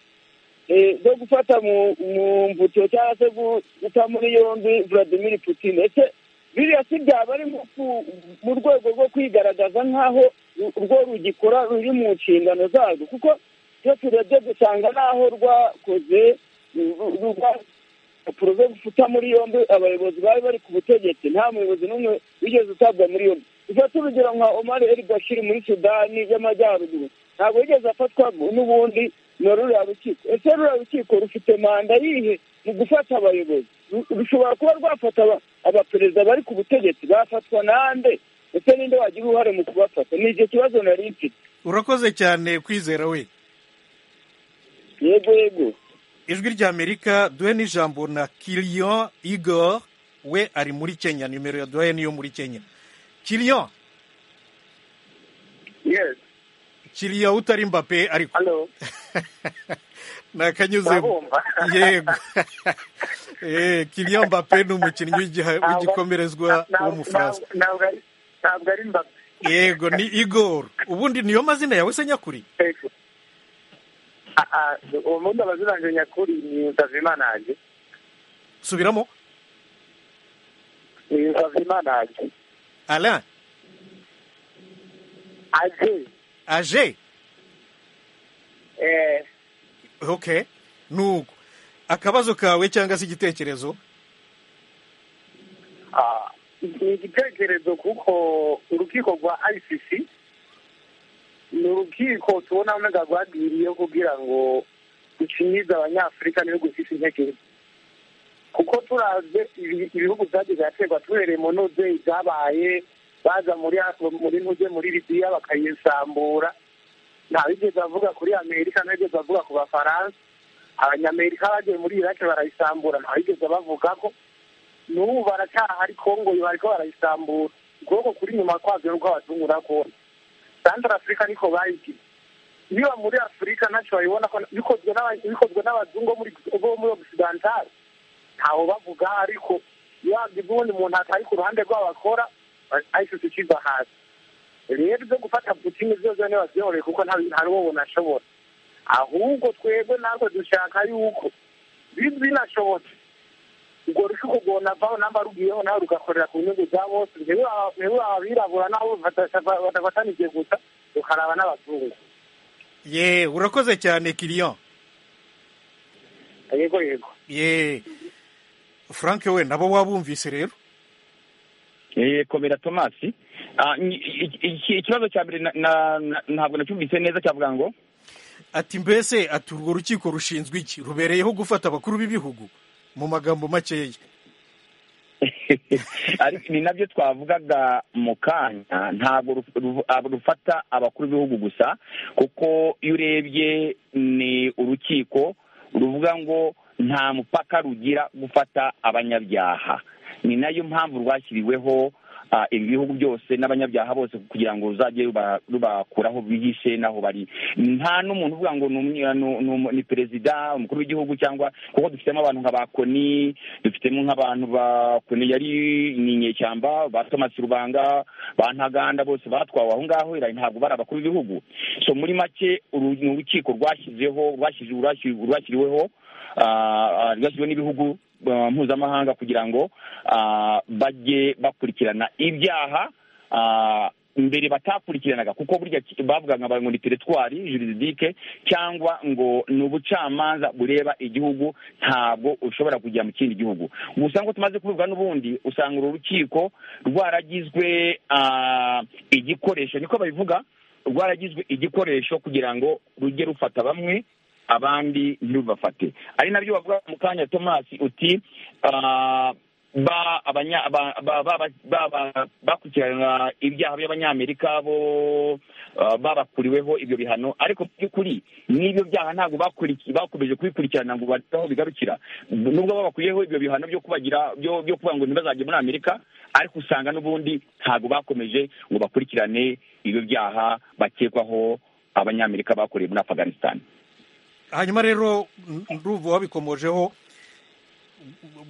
eh, zo gufata mu mu mbuto cyangwa se gu- guta muri yombi vladimir putin ese biriya si byaba ari nko ku- mu rwego rwo kwigaragaza nk'aho ru- rwo rugikora ruri mu nshingano zarwo kuko iyo turebye dusanga n'aho rwakoze ru- ru- rwa- impapuro zo gufuta muri yombi abayobozi bari bari ku butegetsi nta muyobozi n'umwe wigeze utabwa muri yombi dufate urugero nka omar el bashir muri sudani y'amajyaruguru ntabwo yigeze afatwa n'ubundi na ruriya rukiko ese ruriya rukiko rufite manda yihe mu gufata abayobozi Ru- rushobora kuba rwafata aba- abaperezida bari ku butegetsi bafatwa nande ese ninde wagira uruhare mu kubafata ni icyo kibazo nari mfite urakoze cyane kwizera we yego yego ijwi rya amerika duhe n'ijambo na kirion igor we ari muri kenya nimero ya duhe niyo muri kenya kirion yes kiriya utari mbape ariko hello nakanyuzemo Urabumva? yego Eh, kiriya mbape ni umukinnyi w'igiha- Ntabwo- w'igikomerezwa ntabwo- w'umufaransa ntabwo- ntabwo ari- ntabwo ari mbappe yego ni igor ubundi niyo mazina yawe se nyakuri Ego. Ah, ah, uwo mundi abaziranje nyakuri ni nsavimana yanjye subiramo ni havimana aje ara aje aje eh oke nuko akabazo kawe cyangwa se igitekerezo ah, ni igitekerezo kuko urukiko rwa ICC ni urukiko tubona mega rwagiriye kugira ngo ducinyize abanyafurika n'ibihugu bifite intege nke kuko turavye ibi- ibihugu byagize yaterwa tubereye mu ntuze ibyabaye baza muri muri ntuze muri libiya bakayisambura ntawigeze avuga kuri amerika ntawigeze avuga ku bafaransa abanyamerika bagiye muri iraki barayisambura ntawigeze bavuga ko n'ubu baracyahari kongo bariko barayisambura ukuboko kuri inyuma kwabyo nuko abazungu nakona santara afurika niko bayigize niba muri afurika ntacyo bayibona ko bikozwe n'aba- bikozwe n'abazungu bo muri bo muri occidentale ntaho bavuga ariko yabyo ubundi umuntu atari ku ruhande rwabo akora ayisutse ukiva hasi rero ibyo gufata putini zose ntibazihoreye kuko nta nta n'uwo bunashobora ahubwo twebwe natwe dushaka yuko bi- binashobotse urwo rukiko rwonavaho namba rugiyeho nawe rugakorera ku nyungu za bose rero aba- rero abirabura nabo badashaka- badafatanije gusa rukaraba n'abazungu ye urakoze cyane kiriya yego yego ye frank we nabo wabumvise rero Eh, komera tomasi Ah, ni- i- i- ikibazo cya mbere na- na- na- ntabwo nacyumvise neza cyavuga ngo ati mbese ati urwo rukiko rushinzwe iki rubereyeho gufata abakuru b'ibihugu mu magambo makeya ariko ni nabyo twavugaga mu kanya ntabwo ru- ru- ab- rufata abakuru b'ibihugu gusa kuko iyo urebye ni urukiko ruvuga ngo nta mupaka rugira gufata abanyabyaha ni nayo mpamvu rwashyiriweho ah, ibi bihugu byose n'abanyabyaha bose kugira ngo ruzajye ruba- rubakuraho bihishe n'aho bari nta n'umuntu uvuga ngo ni umwe- ni umu- ni perezida umukuru w'igihugu cyangwa kuko dufitemo abantu nka ba koni dufitemo nk'abantu ba koni yari ni inyeshyamba ba thomas rubanga ba ntaganda bose batwawe aho ngaho irayi ntabwo bari abakuru b'ibihugu so muri make uru ni urukiko rwashyizeho rwashyize- rwashyi- rwashyiriweho ah, ah, rwashyiriweho n'ibihugu ah, mpuzamahanga kugira ngo ah, bajye bakurikirana ibyaha ah, mbere batakurikiranaga kuko burya ki- bavugaga ngo ni teritwari juridike cyangwa ngo ni ubucamanza bureba igihugu ntabwo ushobora kujya mu kindi gihugu gusa ngo tumaze kubivuga n'ubundi usanga uru rukiko rwaragizwe ah, igikoresho niko babivuga rwaragizwe igikoresho kugira ngo rujye rufata bamwe abandi ntirubafate ari nabyo bavuga mu kanya tomasi uti ah, ba abanya ba ba ba- ba- ba- bakurikirana ibyaha by'abanyamerika bo ah, babakuriweho ibyo bihano ariko mu by'ukuri n'ibyo byaha ntabwo bakuriki- bakomeje kubikurikirana ngo barebe aho bigarukira nubwo babakuriyeho ibyo bihano byo kubagira byo byo kuvuga ngo ntibazajye muri amerika ariko usanga n'ubundi ntabwo bakomeje ngo bakurikirane ibyo byaha bakekwaho abanyamerika bakoreye muri afganistan hanyuma rero ndumva wabikomojeho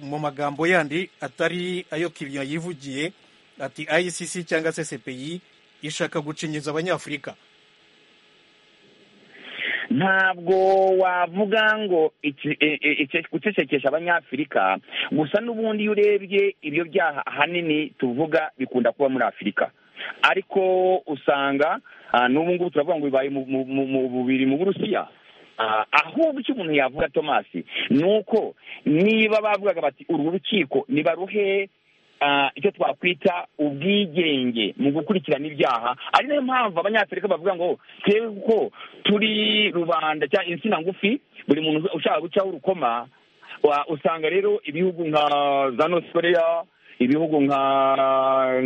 mu magambo yandi atari ayo kiriya yivugiye ati ICC cyangwa se CPI ishaka gucinyiza abanyafurika ntabwo wavuga ngo iki- e- e- icyo gucecekesha abanyafurika gusa n'ubundi iyo urebye ibyo byaha ahanini tuvuga bikunda kuba muri afurika ariko usanga ah, n'ubu ngubu turavuga ngo bibaye mu- mu- mu- mu bubiri mu burusiya Ah, ahubwo icyo umuntu yavuga tomasi ni uko niba bavugaga bati uru rukiko nibaruhe ah, icyo twakwita ubwigenge mu gukurikirana ibyaha ari nayo mpamvu abanyafurika bavuga ngo twebwe kuko turi rubanda cyangwa insina ngufi buri muntu ushaka gucaho urukoma wa- usanga rero ibihugu nka za north korea ibihugu nka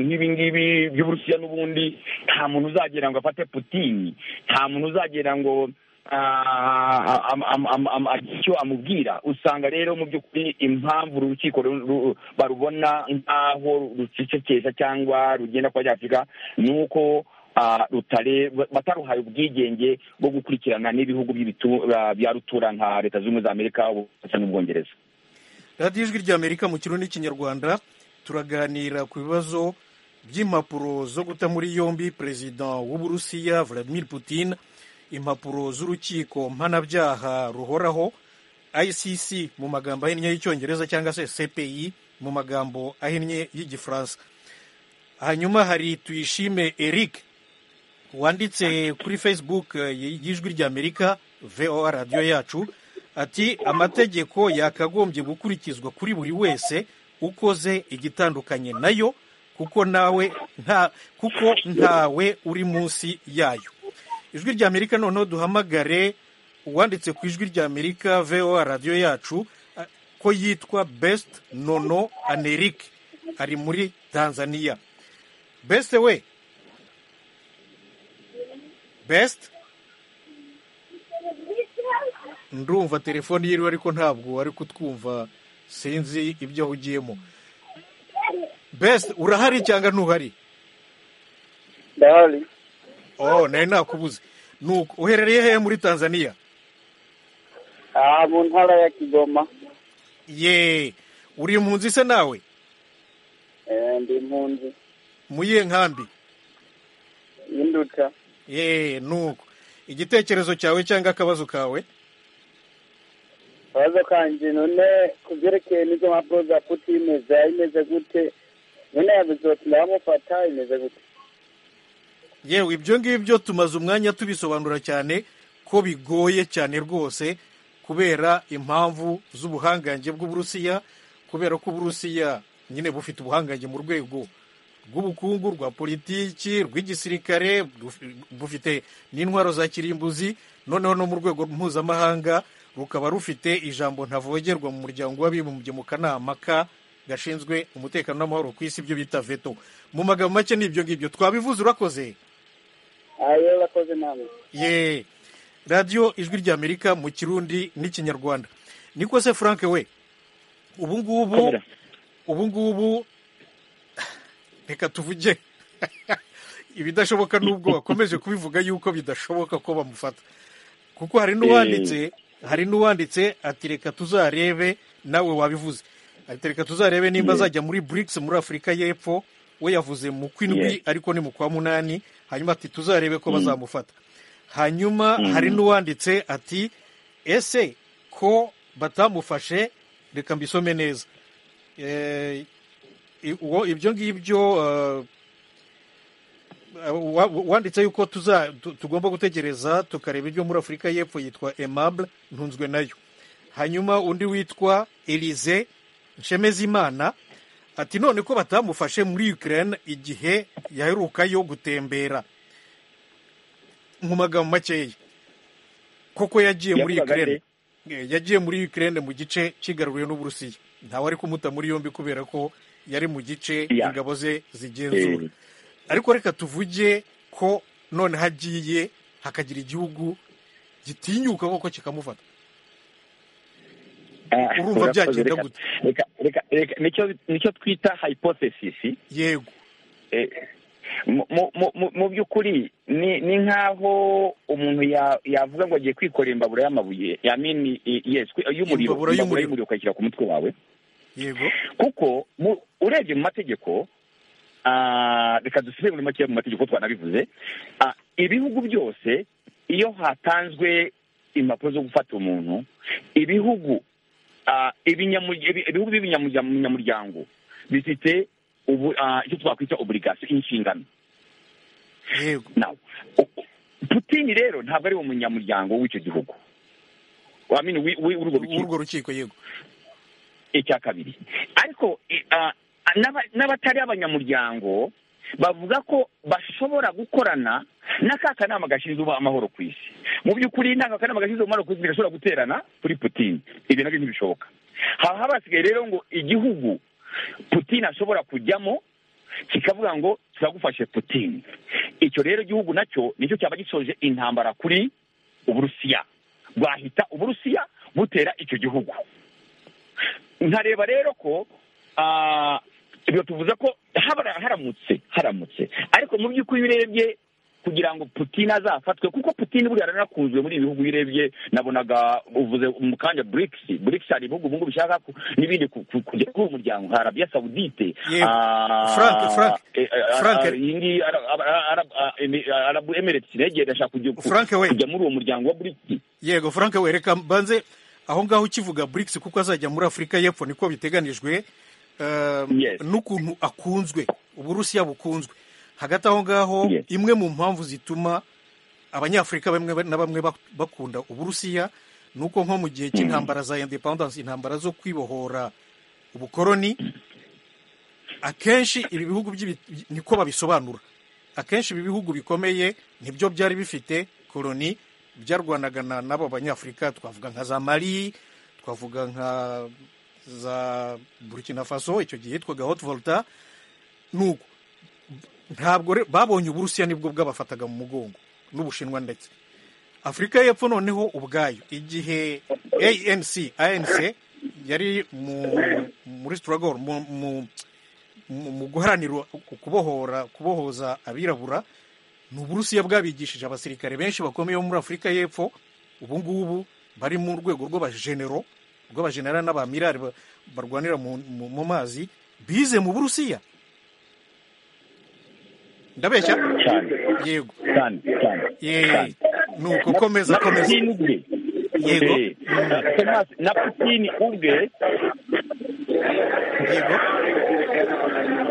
nk'ibi ngibi by'uburusiya n'ubundi nta muntu uzagera ngo afate putini nta muntu uzagera ngo ah, am- am- am- am- agire icyo amubwira usanga rero mu by'ukuri impamvu uru rukiko ru- ru- barubona nk'aho rucecekesha cyangwa rugenda kwa ryafurika ni uko ah, rutare bataruhaye ubwigenge bwo gukurikirana n'ibihugu by'ibitu- ah, bya rutura nka leta zunze ubumwe za amerika ubufaransa n'ubwongereza radiyo ijwi ry'amerika mu kirundi n'ikinyarwanda turaganira ku bibazo by'impapuro zo guta muri yombi perezida w'uburusiya vladimir putin impapuro z'urukiko mpanabyaha ruhoraho icc mu magambo ahinnye y'icyongereza cyangwa se cpi mu magambo ahinnye y'igifaransa hanyuma hari tuyishime eric wanditse kuri facebook y'ijwi ry'amerika voa radiyo yacu ati amategeko yakagombye gukurikizwa kuri buri wese ukoze igitandukanye nayo kuko nawe nta kuko ntawe uri munsi yayo ijwi ry'amerika noneho duhamagare uwanditse ku ijwi ry'amerika voa radiyo yacu ko yitwa best nono anerik ari muri tanzania best we best ndumva telefone yiriwe ariko ntabwo ari kutwumva sinzi ibyo ahugiyemo best urahari cyangwa ntuhari ndahari oh nayo nakubuze nuko uherereye hehe muri tanzania aha mu ntara ya kigoma ye uri impunzi se nawe Eh, ndi impunzi mu yihe nkambi y'induca ye nuko igitekerezo cyawe cyangwa akabazo kawe akabazo kanje none ku byerekeye n'izo mpapuro za puti imeze imeze gute none yavuze bati ndabamufata imeze gute yewe ibyo ngibyo tumaze umwanya tubisobanura cyane ko bigoye cyane rwose kubera impamvu z'ubuhangange bw'uburusiya kubera ko uburusiya nyine bufite ubuhangange mu rwego rw'ubukungu rwa politiki rw'igisirikare buf- bufite n'intwaro za kirimbuzi noneho no mu rwego mpuzamahanga rukaba rufite ijambo ntavogerwa mu muryango w'abibumbye mu kanama ka gashinzwe umutekano n'amahoro ku isi ibyo bita veto mu magambo make ni ibyo ngibyo twabivuze urakoze ayo bakoze namwe ye radiyo ijwi ry'amerika mu kirundi n'ikinyarwanda niko se frank we ubu ngubu Kamera. ubu ngubu reka tuvuge ibidashoboka n'ubwo wakomeje kubivuga yuko bidashoboka ko bamufata kuko hari n'uwanditse hari n'uwanditse ati reka tuzarebe nawe wabivuze ati reka tuzarebe nimba azajya muri brics muri afurika y'epfo we yavuze mu kw'indwi Yes. ariko ni mu kwa munani hanyuma ati tuzarebe ko bazamufata hanyuma hari n'uwanditse ati ese ko batamufashe reka mbisome neza Eh, i- uwo- ibyo ngibyo eh, wa- wanditse yuko tuza tu- tugomba gutegereza tukareba ibyo muri afurika y'epfo yitwa emable ntunzwe nayo hanyuma undi witwa elize nshemezimana ati none ko batamufashe muri ukraine igihe yaherukayo gutembera mu magambo makeya koko yagiye muri Yavugaga ukraine Eh, yagiye muri ukraine mu gice kigaruriwe n'uburusiya ntawe ari kumuta muri yombi kubera ko yari mu gice Yeah. ingabo ze zigenzura Eh, ariko reka tuvuge ko none hagiye hakagira igihugu gitinyuka koko kikamufata ah, urumva urakoze, byagenda reka- gute? reka reka reka nicyo- nicyo twita hypothesis yego Eh, mu- mu- mu- mu- mu by'ukuri ni ni nk'aho umuntu ya- yavuga ngo agiye kwikorera imbabura y'amabuye I mean, i- yes, kwi- y'umuriro Imbabura y'umuriro. ukayishyira ku mutwe wawe yego kuko mu- urebye mu mategeko ah, reka dusubire muri make mu mategeko twanabivuze Ah, ibihugu byose iyo hatanzwe impapuro zo gufata umuntu ibihugu ah, ibinyamurya- ibi- ibihugu by'ibinyamuryango bifite ubu- ah, icyo twakwita oburigasiyo inshingano yego nawe putini rero ntabwo ari umunyamuryango w'icyo gihugu wamenya w'urwo rukiko urwo rukiko yego icya kabiri ariko i- ah, n'aba- n'abatari abanyamuryango bavuga ko bashobora gukorana n'aka kanama gashinzwe amahoro ku isi mu by'ukuri n'aka kanama gashinzwe amahoro ku isi bigashobora guterana kuri putini ibyo nabyo ntibishoboka haba habasigaye rero ngo igihugu putini ashobora kujyamo kikavuga ngo turagufashe putini icyo rero igihugu nacyo nicyo cyaba gisoje intambara kuri uburusiya bwahita uburusiya butera icyo gihugu nkareba rero ko ah, ibyo tuvuze ko habara- haramutse haramutse ariko mu by'ukuri iyo urebye kugira ngo putine azafatwe kuko putine buriya yaranakunzwe muri ibi bihugu iyo urebye nabonaga uvuze mu kanya burikisi burikisi hari ibihugu ubu ngubu bishaka ku- n'ibindi ku- ku- kujya kuri uwo muryango nka arabiya sawudite Yego. Frank, Frank, Frank. arabu emireti negera ashaka kujya ku- Frank we. kujya muri uwo muryango wa burikisi yego frank we reka mbanze aho ngaho ukivuga brics kuko azajya muri afurika y'epfo niko biteganijwe n'ukuntu akunzwe uburusiya bukunzwe hagati aho ngaho imwe mu mpamvu zituma abanyafurika bamwe na bamwe bakunda uburusiya ni uko nko mu gihe cy'intambara za independence intambara zo kwibohora ubukoroni akenshi ibi bihugu niko babisobanura akenshi ibi bihugu bikomeye nibyo byari bifite koroni byarwanaga n'abo banyafurika twavuga nka za mari twavuga nka za burkina faso icyo gihe yitwaga hot volta nuko ntabwo babonye uburusiya nibwo bwabafataga mu mugongo n'ubushinwa ndetse afurika y'epfo noneho ubwayo igihe anc anc yari muri struggle mu guharanira kubohora kubohoza abirabura ni uburusiya bwabigishije abasirikare benshi bakomeye bo muri afurika y'epfo ubu ngubu bari mu rwego rw'abajenero rw'abajenera n'abamirari barwanira mu mazi bize mu burusiya ndabeshya yego nuko komeza komeza yego na putini ubwe yego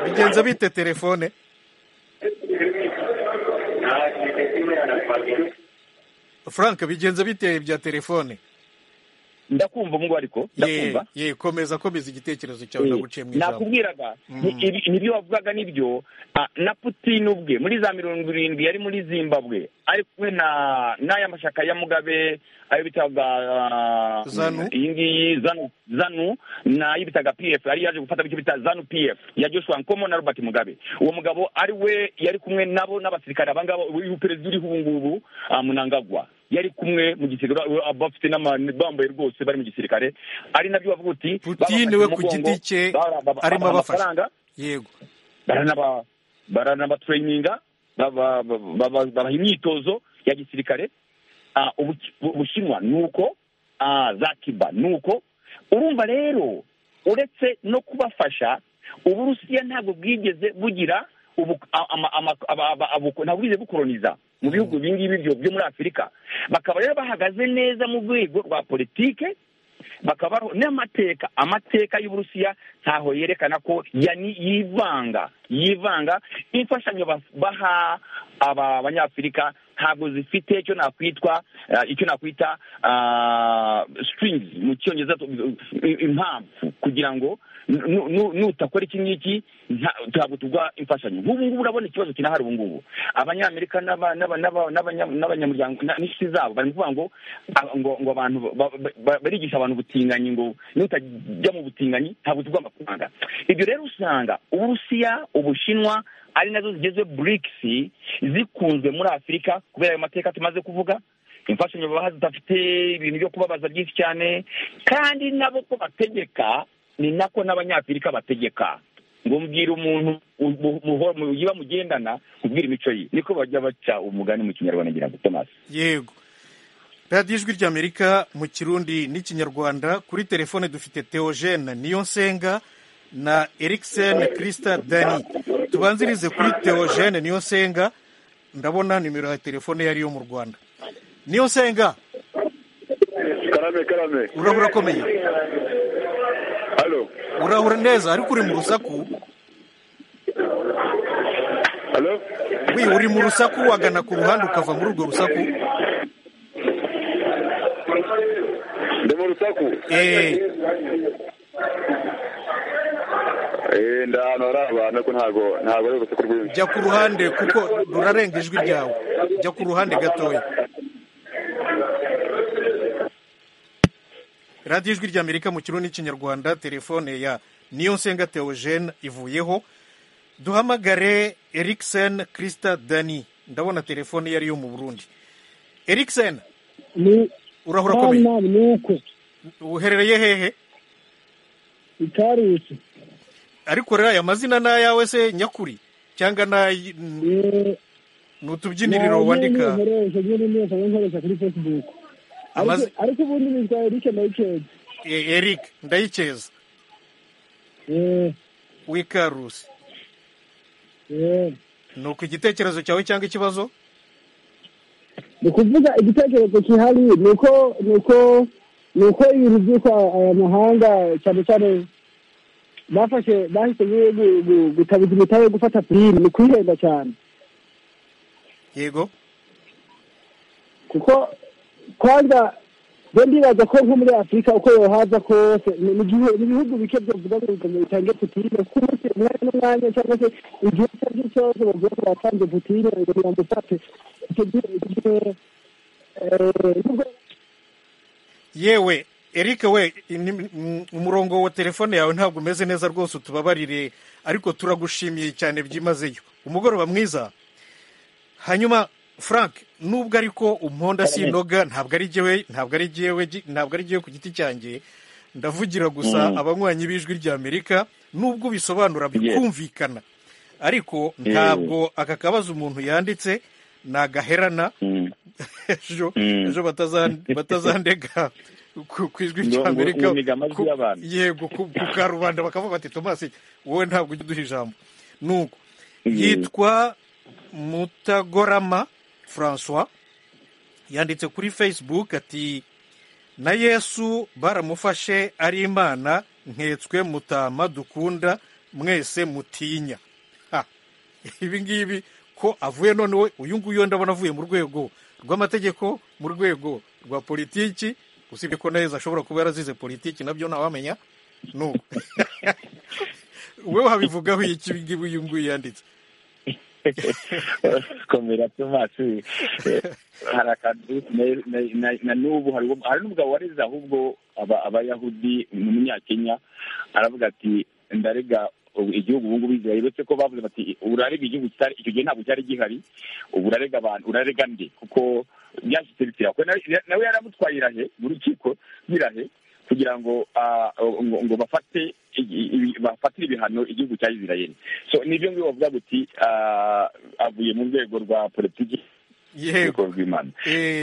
bigenza bite telefone frank bigenza biteye bya telefone ndakumva ngo ariko ndakumva ye komeza komeza igitekerezo cyawe ndaguciye mu ijambo nakubwiraga nibyo wavugaga nibyo na putine ubwe muri za mirongo irindwi yari muri zimbabwe ari kumwe na n'aya mashyaka ya mugabe ayo bitaga iyi ngiyi zanu n'ayo bitaga pf yari yaje gufata bityo bita zanu pf ya joshua nkomo na robert mugabe uwo mugabo ari we yari kumwe nabo n'abasirikare abangaba uyu perezida uriho ubu ngubu munangagwa yari kumwe mu gisirikare bafite bambaye rwose bari mu gisirikare ari nabyo bavuga uti putine we ku giti cye arimo abafasha yego baranabatereyininga babaha imyitozo ya gisirikare ubushinwa ni uko za kiba ni uko urumva rero uretse no kubafasha uburusiya ntabwo bwigeze bugira ntabwo bwigeze bukoroniza mu bihugu ibingibi byo muri afurika bakaba rero bahagaze neza mu rwego rwa politike bakaba n'amateka amateka y'uburusiya ntaho yerekana ko yivanga yivanga imfashanyo baha aba banyafurika ntabwo zifite icyo nakwitwa icyo nakwita sitiringizi mu cyongereza impamvu kugira ngo nutakora iki ngiki ntabwo tugwa imfashanyo nk'ubu ngubu urabona ikibazo kinahari ubu ngubu abanyamerika n'abanyamuryango n'inshuti zabo bari kuvuga ngo ngo abantu barigisha abantu ubutinganyi ngo nutajya mu butinganyi ntabwo tugwa amafaranga ibyo rero usanga uburusiya ubushinwa ari nazo zigeze burikisi zikunzwe muri afurika kubera ayo mateka tumaze kuvuga imfashanyo babaha zidafite ibintu byo kubabaza byinshi cyane kandi nabo ko bategeka ni nako n'abanyafurika bategeka ngo mbwira umuntu muba mugendana kubwira imico ye niko bajya baca umugani mu kinyarwanda ngira ngo tomasi yego radiyo ijwi ry'amerika mu kirundi n'ikinyarwanda kuri telefone dufite teogene nsenga na erikisene kirisita dani tubanzirize kuri teogene nsenga ndabona nimero ya telefone yariyo mu rwanda nsenga karame karame uraba urakomeye urahura neza ariko uri mu rusaku wi uri mu rusaku wagana ku ruhande ukava muri urwo rusaku ndi mu rusaku ndabona hari abantu ko ntabwo ntabwo ari urusaku rwinshi jya ku ruhande kuko rurarenga ijwi ryawe jya ku ruhande gatoya radiyo ijwi ry'amerika mu kirundi n'ikinyarwanda telefone ya niyonsenga teogene ivuyeho duhamagare erikisene kirisita dani ndabona telefone yari yo mu burundi erikisene urahura akomeye uherereye hehe itarusi ariko rero aya mazina ni ayawe se nyakuri cyangwa ni utubyiniriro wandika ariko ubundi nitwa erike ndayikeza eric ndayikeza w'ikarusi ni uko igitekerezo cyawe cyangwa ikibazo ni ukuvuga igitekerezo kihari ni uko ni uko ibintu byitwa aya mahanga cyane cyane bafashe bahise gutabiza imitahe yo gufata pirimu ni kwihenda cyane yego kuko kwanza rero ndibaza ko nko muri afurika uko yohaza kose ni igihe- ni ibihugu bike byavuga ngo bitange- bitange putine kuko umunsi umwanya n'umwanya cyangwa se igihe icyo ari cyo cyose bavuga ngo batanze putine ngo ntibamufate icyo gihe icyo gihe eh, nubwo yewe Eric we ni- mm, umurongo wa telefone yawe ntabwo umeze neza rwose utubabarire ariko turagushimiye cyane byimazeyo umugoroba mwiza hanyuma frank nubwo ariko umponda sinoga ntabwo ari jyewe ntabwo ari jyewe gi- ntabwo ari jyewe ku giti cyanjye ndavugira gusa Mm. abanywanyi b'ijwi ry'amerika nubwo bisobanura Yes. bikumvikana ariko Eh. ntabwo aka kabazo umuntu yanditse nagaherana ejo Mm. ejo bataza- batazandega ku ku ijwi Ngo- ngo- ry'amerika ngo niga amajwi ku- y'abantu. yego ku ku karubanda bakavuga bati tomasi wowe ntabwo ujya uduha ijambo nuko yitwa mutagorama francois yanditse kuri facebook ati na yesu baramufashe ari imana nketswe mutama dukunda mwese mutinya Ha. ibi ngibi ko avuye noneho uyu nguyu ndabona avuye mu rwego rw'amategeko mu rwego rwa politiki usibye ko neza ashobora kuba yarazize politiki nabyo ntawamenya nuko wowe wabivugaho iki ibi ngibi uyu nguyu yanditse komera tomasi hari akantu na- na- na- na n'ubu hari uwo- hari n'umugabo wareze ahubwo aba- abayahudi umunyakenya aravuga ati ndarega ubu- igihugu ubu ngubu izira uretse ko bavuze bati urarega igihugu kitari icyo gihe ntabwo cyari gihari ubu urarega abantu urarega nde kuko byashyitse bitira kuko nawe nawe yaramutwaye irahe mu rukiko birahe kugira ngo ah, ngo ngo bafate igi- ibi- bafatire ibihano igihugu cya isirayeli so nibyo ngibyo bavuga guti avuye mu rwego rwa politiki yego rw'imana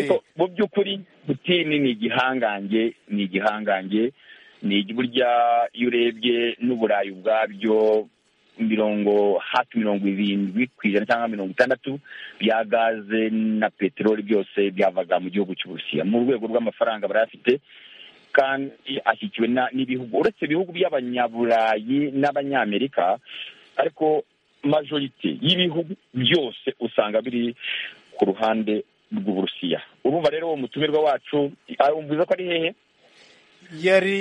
Kuko mu by'ukuri putini ni igihangange ni igihangange ni igi- burya iyo urebye n'uburayi ubwabyo mirongo hafi mirongo irindwi ku ijana cyangwa mirongo itandatu bya gaze na peteroli byose byavaga mu gihugu cy'uburusiya mu rwego rw'amafaranga barayafite kandi ashyigikiwe na- n'ibihugu uretse ibihugu by'abanyaburayi n'abanyamerika ariko majorite y'ibihugu byose usanga biri ku ruhande rw'uburusiya urumva rero uwo mutumirwa wacu arumviza ko ari hehe yari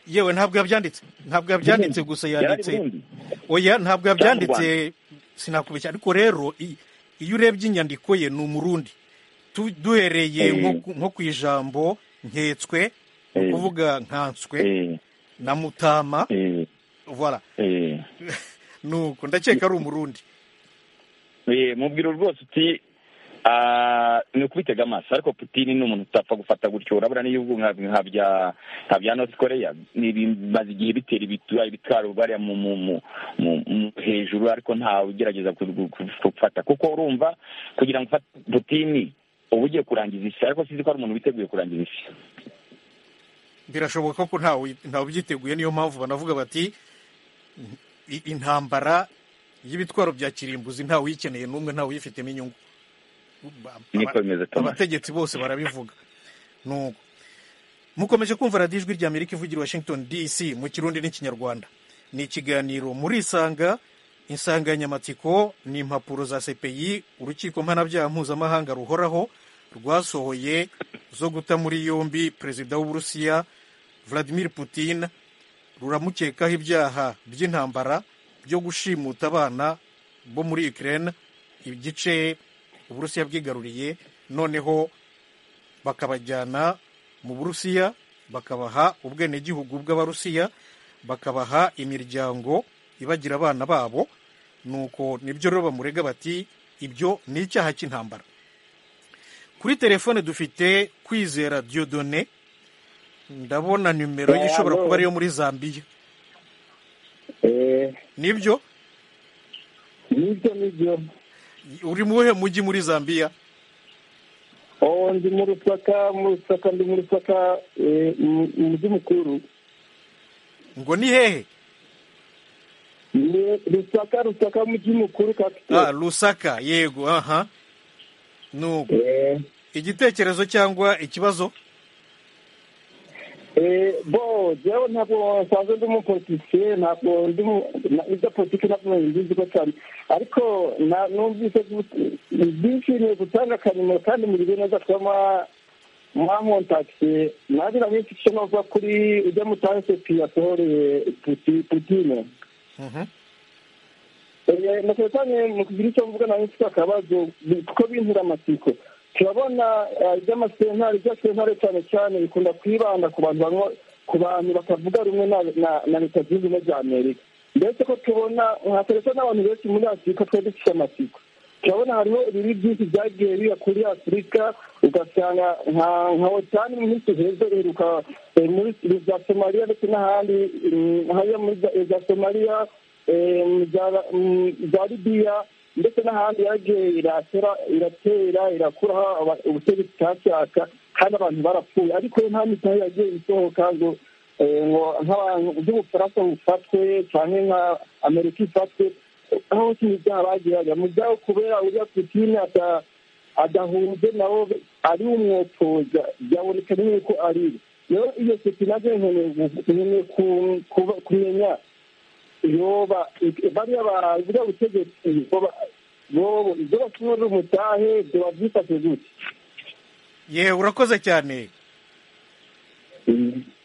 yewe ntabwo yabyanditse ntabwo yabyanditse gusa Yari ari yanditse Burundi? oya ntabwo yabyanditse Cyangwa sinakubeshya ariko rero i- iyo urebye inyandiko ye ni umurundi Tu- duhereye Eh. nko ku- nko ku ijambo nketswe ni Eh. ukuvuga nkanswe na mutama voilà Eh, nuko ndakeka ari umurundi eh, mubwira rwose uti ah, ni ukubitega amaso ariko putini ni umuntu utapfa gufata gutyo urabona n'ibihugu nka nka bya nka bya north korea ni bimaze igihe bitera ibitu- ibitwaro bariya mu mu mu mu- mu- hejuru ariko ntawe ugerageza ku- ku- ku- gufata kuko urumva kugira ngo ufate putini uba ugiye kurangiza isi ariko sinzi ko hari umuntu witeguye kurangiza isi birashoboka ko ntawe ntawe ubyiteguye niyo mpamvu banavuga bati "I- intambara y'ibitwaro bya kirimbuzi ntawe uyikeneye n'umwe ntawe uyifitemo inyungu Ba- niko bimeze Thomas. abategetsi bose barabivuga nuko mukomeje kumva radiyo ijwi rya amerika ivugira i washington dc mu kirundi n'ikinyarwanda ni ikiganiro muri isanga insanganyamatsiko ni impapuro za cpi urukiko mpanabyaha mpuzamahanga ruhoraho rwasohoye zo guta muri yombi perezida w'uburusiya vladimir putin ruramukekaho ibyaha by'intambara byo gushimuta abana bo muri ukraine igice uburusiya bwigaruriye noneho bakabajyana mu burusiya bakabaha ubwenegihugu bw'abarusiya bakabaha imiryango ibagira abana babo nuko nibyo rero bamurega bati ibyo ni icyaha cy'intambara kuri telefone dufite kwizera diodone ndabona nimero ye ishobora kuba ariyo muri zambiya nibyo nibyo nibyo uri mu wuhe mujyi muri zambiya oh ndi mu rusaka mu rusaka ndi mu rusaka eh, mu- mu mujyi mukuru ngo ni hehe ni rusaka rusaka mujyi mukuru ah, rusaka yego aha nuko igitekerezo cyangwa ikibazo bo jewe ntabwo nsanzwe ndi umupolitisiye ntabwo ndi ibya politiki ntabwo mbizi ko cyane ariko numvise byishimiye gutanga akanimero kandi mubiri neza kuba mwakontakitiye nagira nk'iki cyo nova kuri ujya mutanse piyasohoreye putine nakora cyane mu kugira icyo mvuga nawe mfite akabazo kuko bintira amatsiko turabona iby'amasentare iby'amasentare cyane cyane bikunda kwibanda ku bantu ku bantu batavuga rumwe na leta zunze ubumwe za amerika mbese ko tubona nka telefone n'abantu benshi muri afurika twari dufite amatsiko turabona hariho ibibi byinshi byagiye biba kuri afurika ugasanga nka otani muri tuhezo riheruka muri za somaliya ndetse n'ahandi hariya muri za somaliya za libiya ndetse n'ahandi yagiye iratera iratera irakura ubutegetsi butacyaka kandi abantu barapfuye ariko nta mitahe yagiye isohoka ngo ngo nk'abantu by'ubufaransa bufatwe cyangwa nka amerika ifatwe aho hose ibyaha bagiraga mu byabo kubera uriya putine adahunze nabo ari umwotoza byaboneka yuko ari rero iyo putine nkeneye kumenya yoba bariya bavuga ubutegetsi bobo ibyo bakinura umutahe ibyo babyifashe gute yewe urakoze cyane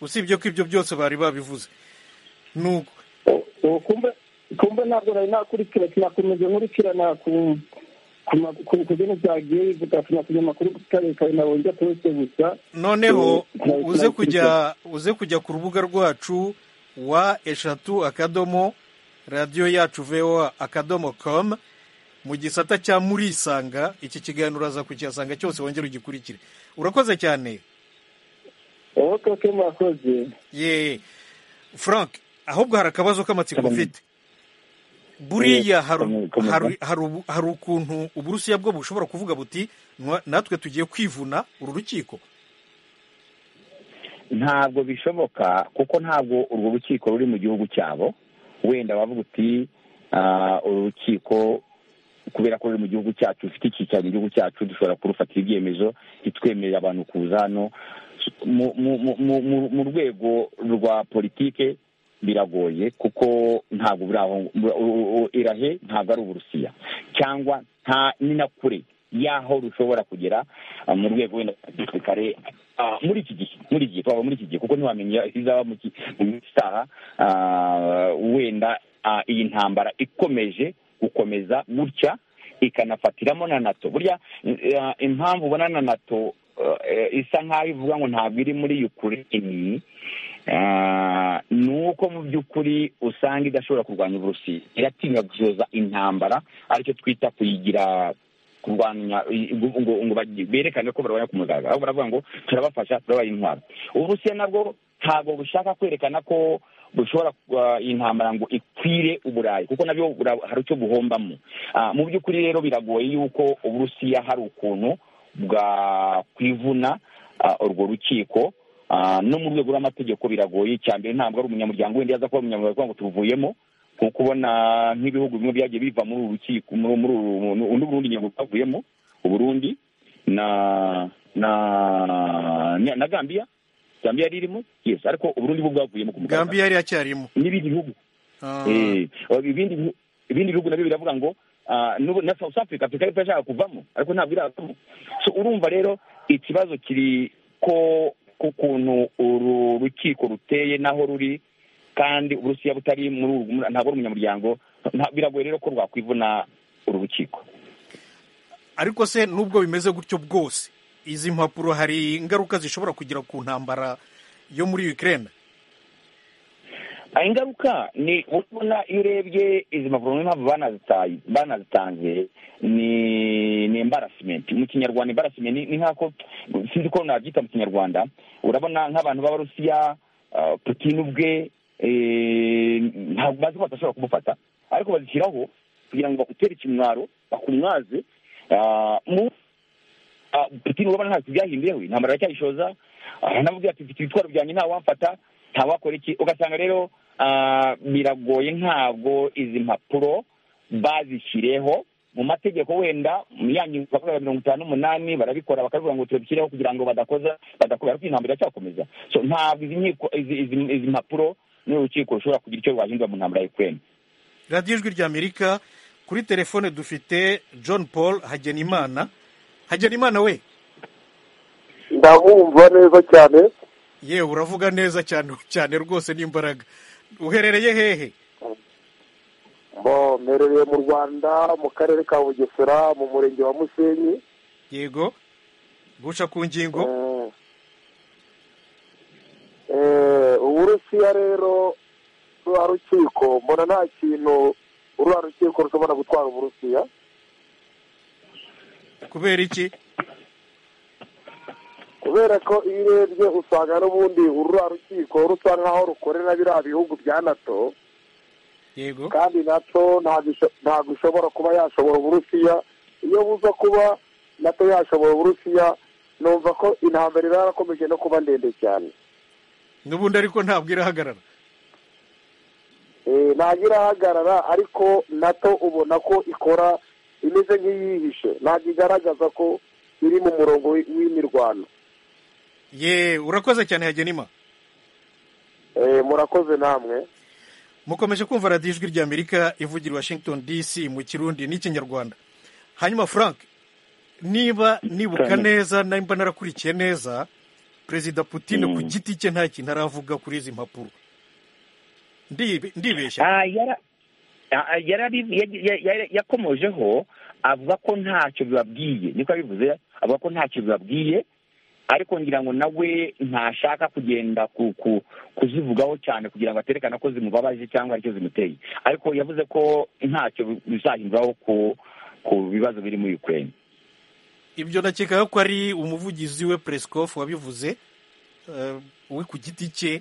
usibye ko ibyo byose bari babivuze nuko kumbe ntabwo nari nakurikira sinakomeza nkurikirana ku kugena byagiye bivuga sinakumenya amakuru kare kare nabonye aturutse gusa noneho uze kujya uze kujya ku rubuga rwacu wa eshatu akadomo radiyo yacu voa akadomo komu mu gisata cya murisanga iki kiganiro uraza kukihasanga cyose wongera ugikurikire urakoze cyane oke murakoze ye frank ahubwo hari akabazo k'amatsiko ufite buriya hari ukuntu uburusiya bwo bushobora kuvuga buti natwe tugiye kwivuna uru rukiko ntabwo bishoboka kuko ntabwo urwo rukiko ruri mu gihugu cyabo wenda wavuga uti uru rukiko kubera ko ruri mu gihugu cyacu rufite icyicaro mu gihugu cyacu dushobora kurufatira ibyemezo ntitwemerere abantu kuza hano mu rwego rwa politike biragoye kuko ntabwo irahe ntabwo ari uburusiya cyangwa nta ni na kure y'aho rushobora kugera mu rwego wenda gisirikare muri iki gihe muri iki gihe twaba muri iki gihe kuko ntiwamenya izaba mu minsi itaha wenda iyi ntambara ikomeje gukomeza gutya ikanafatiramo na nato burya impamvu ubona na nato isa nk'aho ivuga ngo ntabwo iri muri yukureni ni uko mu by'ukuri usanga idashobora kurwanya uburusiya iratinya gusoza intambara aricyo twita kuyigira kurwanya ngo berekane ko barwanya ku mugaragaro ahubwo baravuga ngo turabafasha turabaha intwaro uburusiya nabwo ntabwo bushaka kwerekana ko bushobora iyi ntambara ngo ikwire uburayi kuko nabyo hari icyo buhombamo mu by'ukuri rero biragoye yuko uburusiya hari ukuntu bwakwivuna urwo rukiko no mu rwego rw'amategeko biragoye icya mbere ntabwo ari umunyamuryango wenda yaza kuba umunyamuryango ngo turuvuyemo kuko ubona nk'ibihugu bimwe byagiye biva muri uru rukiko muri undi burundi ngingo bwavuyemo uburundi na na na gambiya gambiya yari irimo yesi ariko uburundi bwo bwavuyemo ku mugaragaro gambiya yari yacyarimo n'ibindi bihugu ibindi bihugu nabyo biravuga ngo na south africa afurika yari ishaka kuvamo ariko ntabwo iravamo urumva rero ikibazo kiri ko k'ukuntu uru rukiko ruteye n'aho ruri kandi uburusiya butari muri ntabwo ari umunyamuryango biragoye rero ko rwakwivuna uru rukiko ariko se nubwo bimeze gutyo bwose izi mpapuro hari ingaruka zishobora kugira ku ntambara yo muri Ukraine ingaruka ni urabona iyo urebye izi mpapuro n'impamvu banazitanze ni embarasimente mu kinyarwanda embarasimente ni nk'ako sinzi ko nabyita mu kinyarwanda urabona nk'abantu b'abarusiya putine ubwe ntabwo bazi ko badashobora kumufata ariko bazishyiraho kugira ngo bagutere ikimwaro bakumwaze putine urabona ntabwo byahinduye we ntambara aracyayishoza aranamubwira ati mfite ibitwaro byanjye ntawamfata ntawakora iki ugasanga rero biragoye ntabwo izi mpapuro bazishyireho mu mategeko wenda yanyu bakorera mirongo itanu n'umunani barabikora bakavuga ngo turabikireho kugira ngo badakoza badakora ariko iyi ntambara iracyakomeza so ntabwo izi nkiko izi izi- izi mpapuro n'urukiko rushobora kugira icyo rwahindura mu ntambara ya ukraine radiyo ijwi ry'amerika kuri telefone dufite john paul hagenimana hagenimana we ndabumva neza cyane yewe uravuga neza cyane cyane rwose n'imbaraga uherereye hehe bo mperereye mu rwanda mu karere ka bugesera mu murenge wa musenyi yego guca ku ngingo Eh, uburusiya rero ruriya rukiko mbona nta kintu ruriya rukiko rushobora gutwara uburusiya kubera iki kubera ko iyo urebye usanga n'ubundi ururiya rukiko rusa nk'aho rukorera biriya bihugu bya nato yego kandi nato ntabwo isho- ntabwo ishobora kuba yashobora uburusiya iyo buza kuba nato yashobora uburusiya numva ko intambara iba yarakomeje no kuba ndende cyane n'ubundi ariko ntabwo irahagarara Eh, ntabwo irahagarara ariko nato ubona ko ikora imeze nk'iyihishe ntabwo igaragaza ko iri mu murongo w'i- w'imirwano ye urakoze cyane hagenima Eh, murakoze namwe mukomeje kumva radiyo ijwi ry'amerika ivugira i washington dc mu kirundi n'ikinyarwanda hanyuma frank niba nibuka Cyane. neza nimba narakurikiye neza perezida putine ku giti cye nta kintu aravuga kuri izi mpapuro Ndibe- ndibeshya Ah, ah, yarari- ya- ya- ya- yakomojeho avuga ko ntacyo bibabwiye niko yabivuze avuga ko ntacyo bibabwiye ariko ngira ngo nawe ntashaka kugenda ku- ku- kuzivugaho cyane kugira ngo aterekane ko zimubabaje cyangwa hari icyo zimuteye ariko yavuze ko ntacyo bizahinduraho ku ku bibazo biri muri ukraine ibyo nakekaga ko ari umuvugizi we peresikofu wabivuze eh, we ku giti cye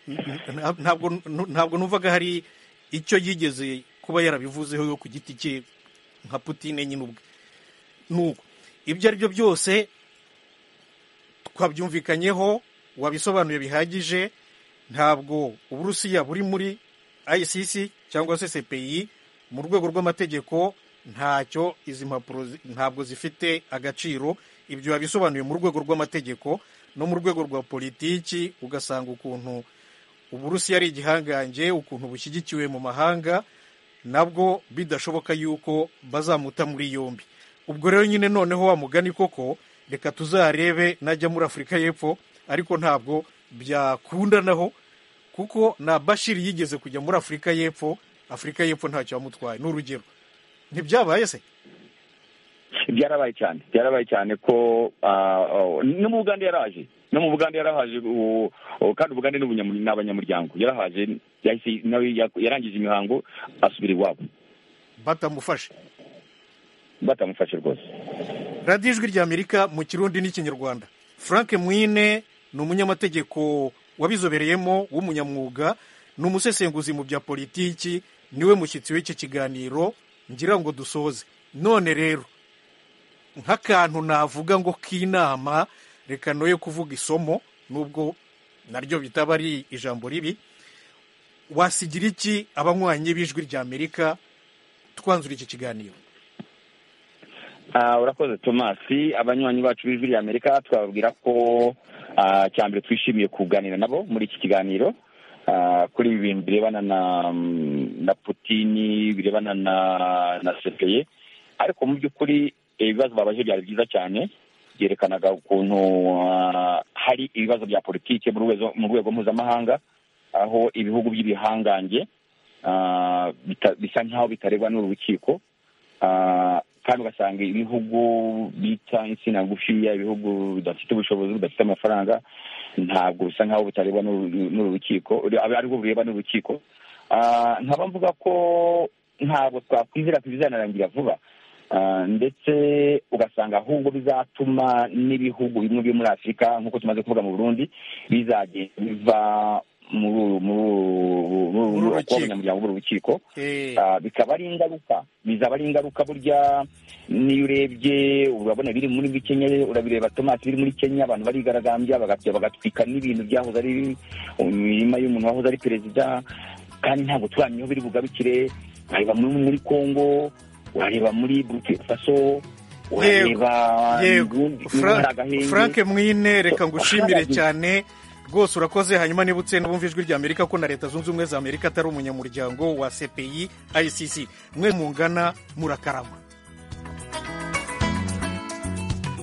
Nta- ntabwo ntabwo numvaga hari icyo yigeze kuba yarabivuzeho yo ku giti cye nka putine nyine ubwe nuko ibyo ari byo byose twabyumvikanyeho wabisobanuye bihagije ntabwo uburusiya buri muri icc cyangwa se cpi mu rwego rw'amategeko ntacyo izi mpapuro zi- ntabwo zifite agaciro ibyo wabisobanuye mu rwego rw'amategeko no mu rwego rwa politiki ugasanga ukuntu uburusiya ari igihangange ukuntu bushyigikiwe mu mahanga nabwo bidashoboka yuko bazamuta muri yombi ubwo rero nyine noneho wa mugani koko reka tuzarebe najya muri afurika y'epfo ariko ntabwo byakundanaho kuko na bashiri yigeze kujya muri afurika y'epfo afurika y'epfo ntacyo yamutwaye ni urugero ntibyabaye se byarabaye cyane byarabaye cyane ko ah, oh, no mu bugande yaraje no mu bugande yarahaje ubu- ubu kandi ubugande ni ubunyamur- ni abanyamuryango yarahaje yahise- nawe yak- yarangije imihango asubira iwabo batamufashe batamufashe rwose radiyo ijwi ry'amerika mu kirundi n'ikinyarwanda frank mwine ni umunyamategeko wabizobereyemo w'umunyamwuga ni umusesenguzi mu bya politiki niwe mushyitsi w'iki kiganiro ngira ngo dusoze none rero nk'akantu navuga ngo k'inama reka noye kuvuga isomo nubwo naryo bitaba ari ijambo ribi wasigira iki abanywanyi b'ijwi ry'amerika twanzura iki kiganiro Ah, urakoze tomasi abanywanyi bacu b'ijwi rya amerika twababwira ko ah, cya mbere twishimiye kuganira nabo muri iki kiganiro ah, kuri ibi bintu birebana na mm, na putini birebana na na sepeye ariko mu by'ukuri eh, ibibazo babaje byari byiza cyane byerekanaga ukuntu ah, hari ibibazo bya politiki mu rwego- mu rwego mpuzamahanga aho ibihugu by'ibihangange ah, bita- bisa nk'aho bitarebwa n'urukiko Ah, kandi ugasanga ibihugu bita insina ngufiya ibihugu bidafite ubushobozi bidafite amafaranga ntabwo bisa nk'aho bitarebwa n'uru- n'uru rukiko uri- abe ari bwo bureba n'urukiko Ah, nkaba mvuga ko ntabwo twakwizera ko bizanarangira vuba Ah, ndetse ugasanga ahubwo bizatuma n'ibihugu bimwe byo muri afurika nk'uko tumaze kuvuga mu burundi bizagenda biva muri uru- muri uru- muri uru- Muri uru muri rukiko. kuba abanyamuryango b'urukiko Eh. Ah, bikaba ari ingaruka bizaba ari ingaruka burya niyo urebye urabona biri muri muri kenya urabireba tomati biri muri kenya abantu barigaragambya bagapya bagatwika n'ibintu byahoze ari imirima y'umuntu wahoze ari perezida kandi ntabwo turamenya aho biri bugarukire bareba muri muri kongo wareba muri burkina faso yego wareba yego Fra- frank mwine reka ngushimire Haraga- cyane rwose urakoze hanyuma nibutse n'ubumva ijwi rya amerika ko na leta zunze ubumwe za amerika atari umunyamuryango wa cpi icc mwe mungana murakarama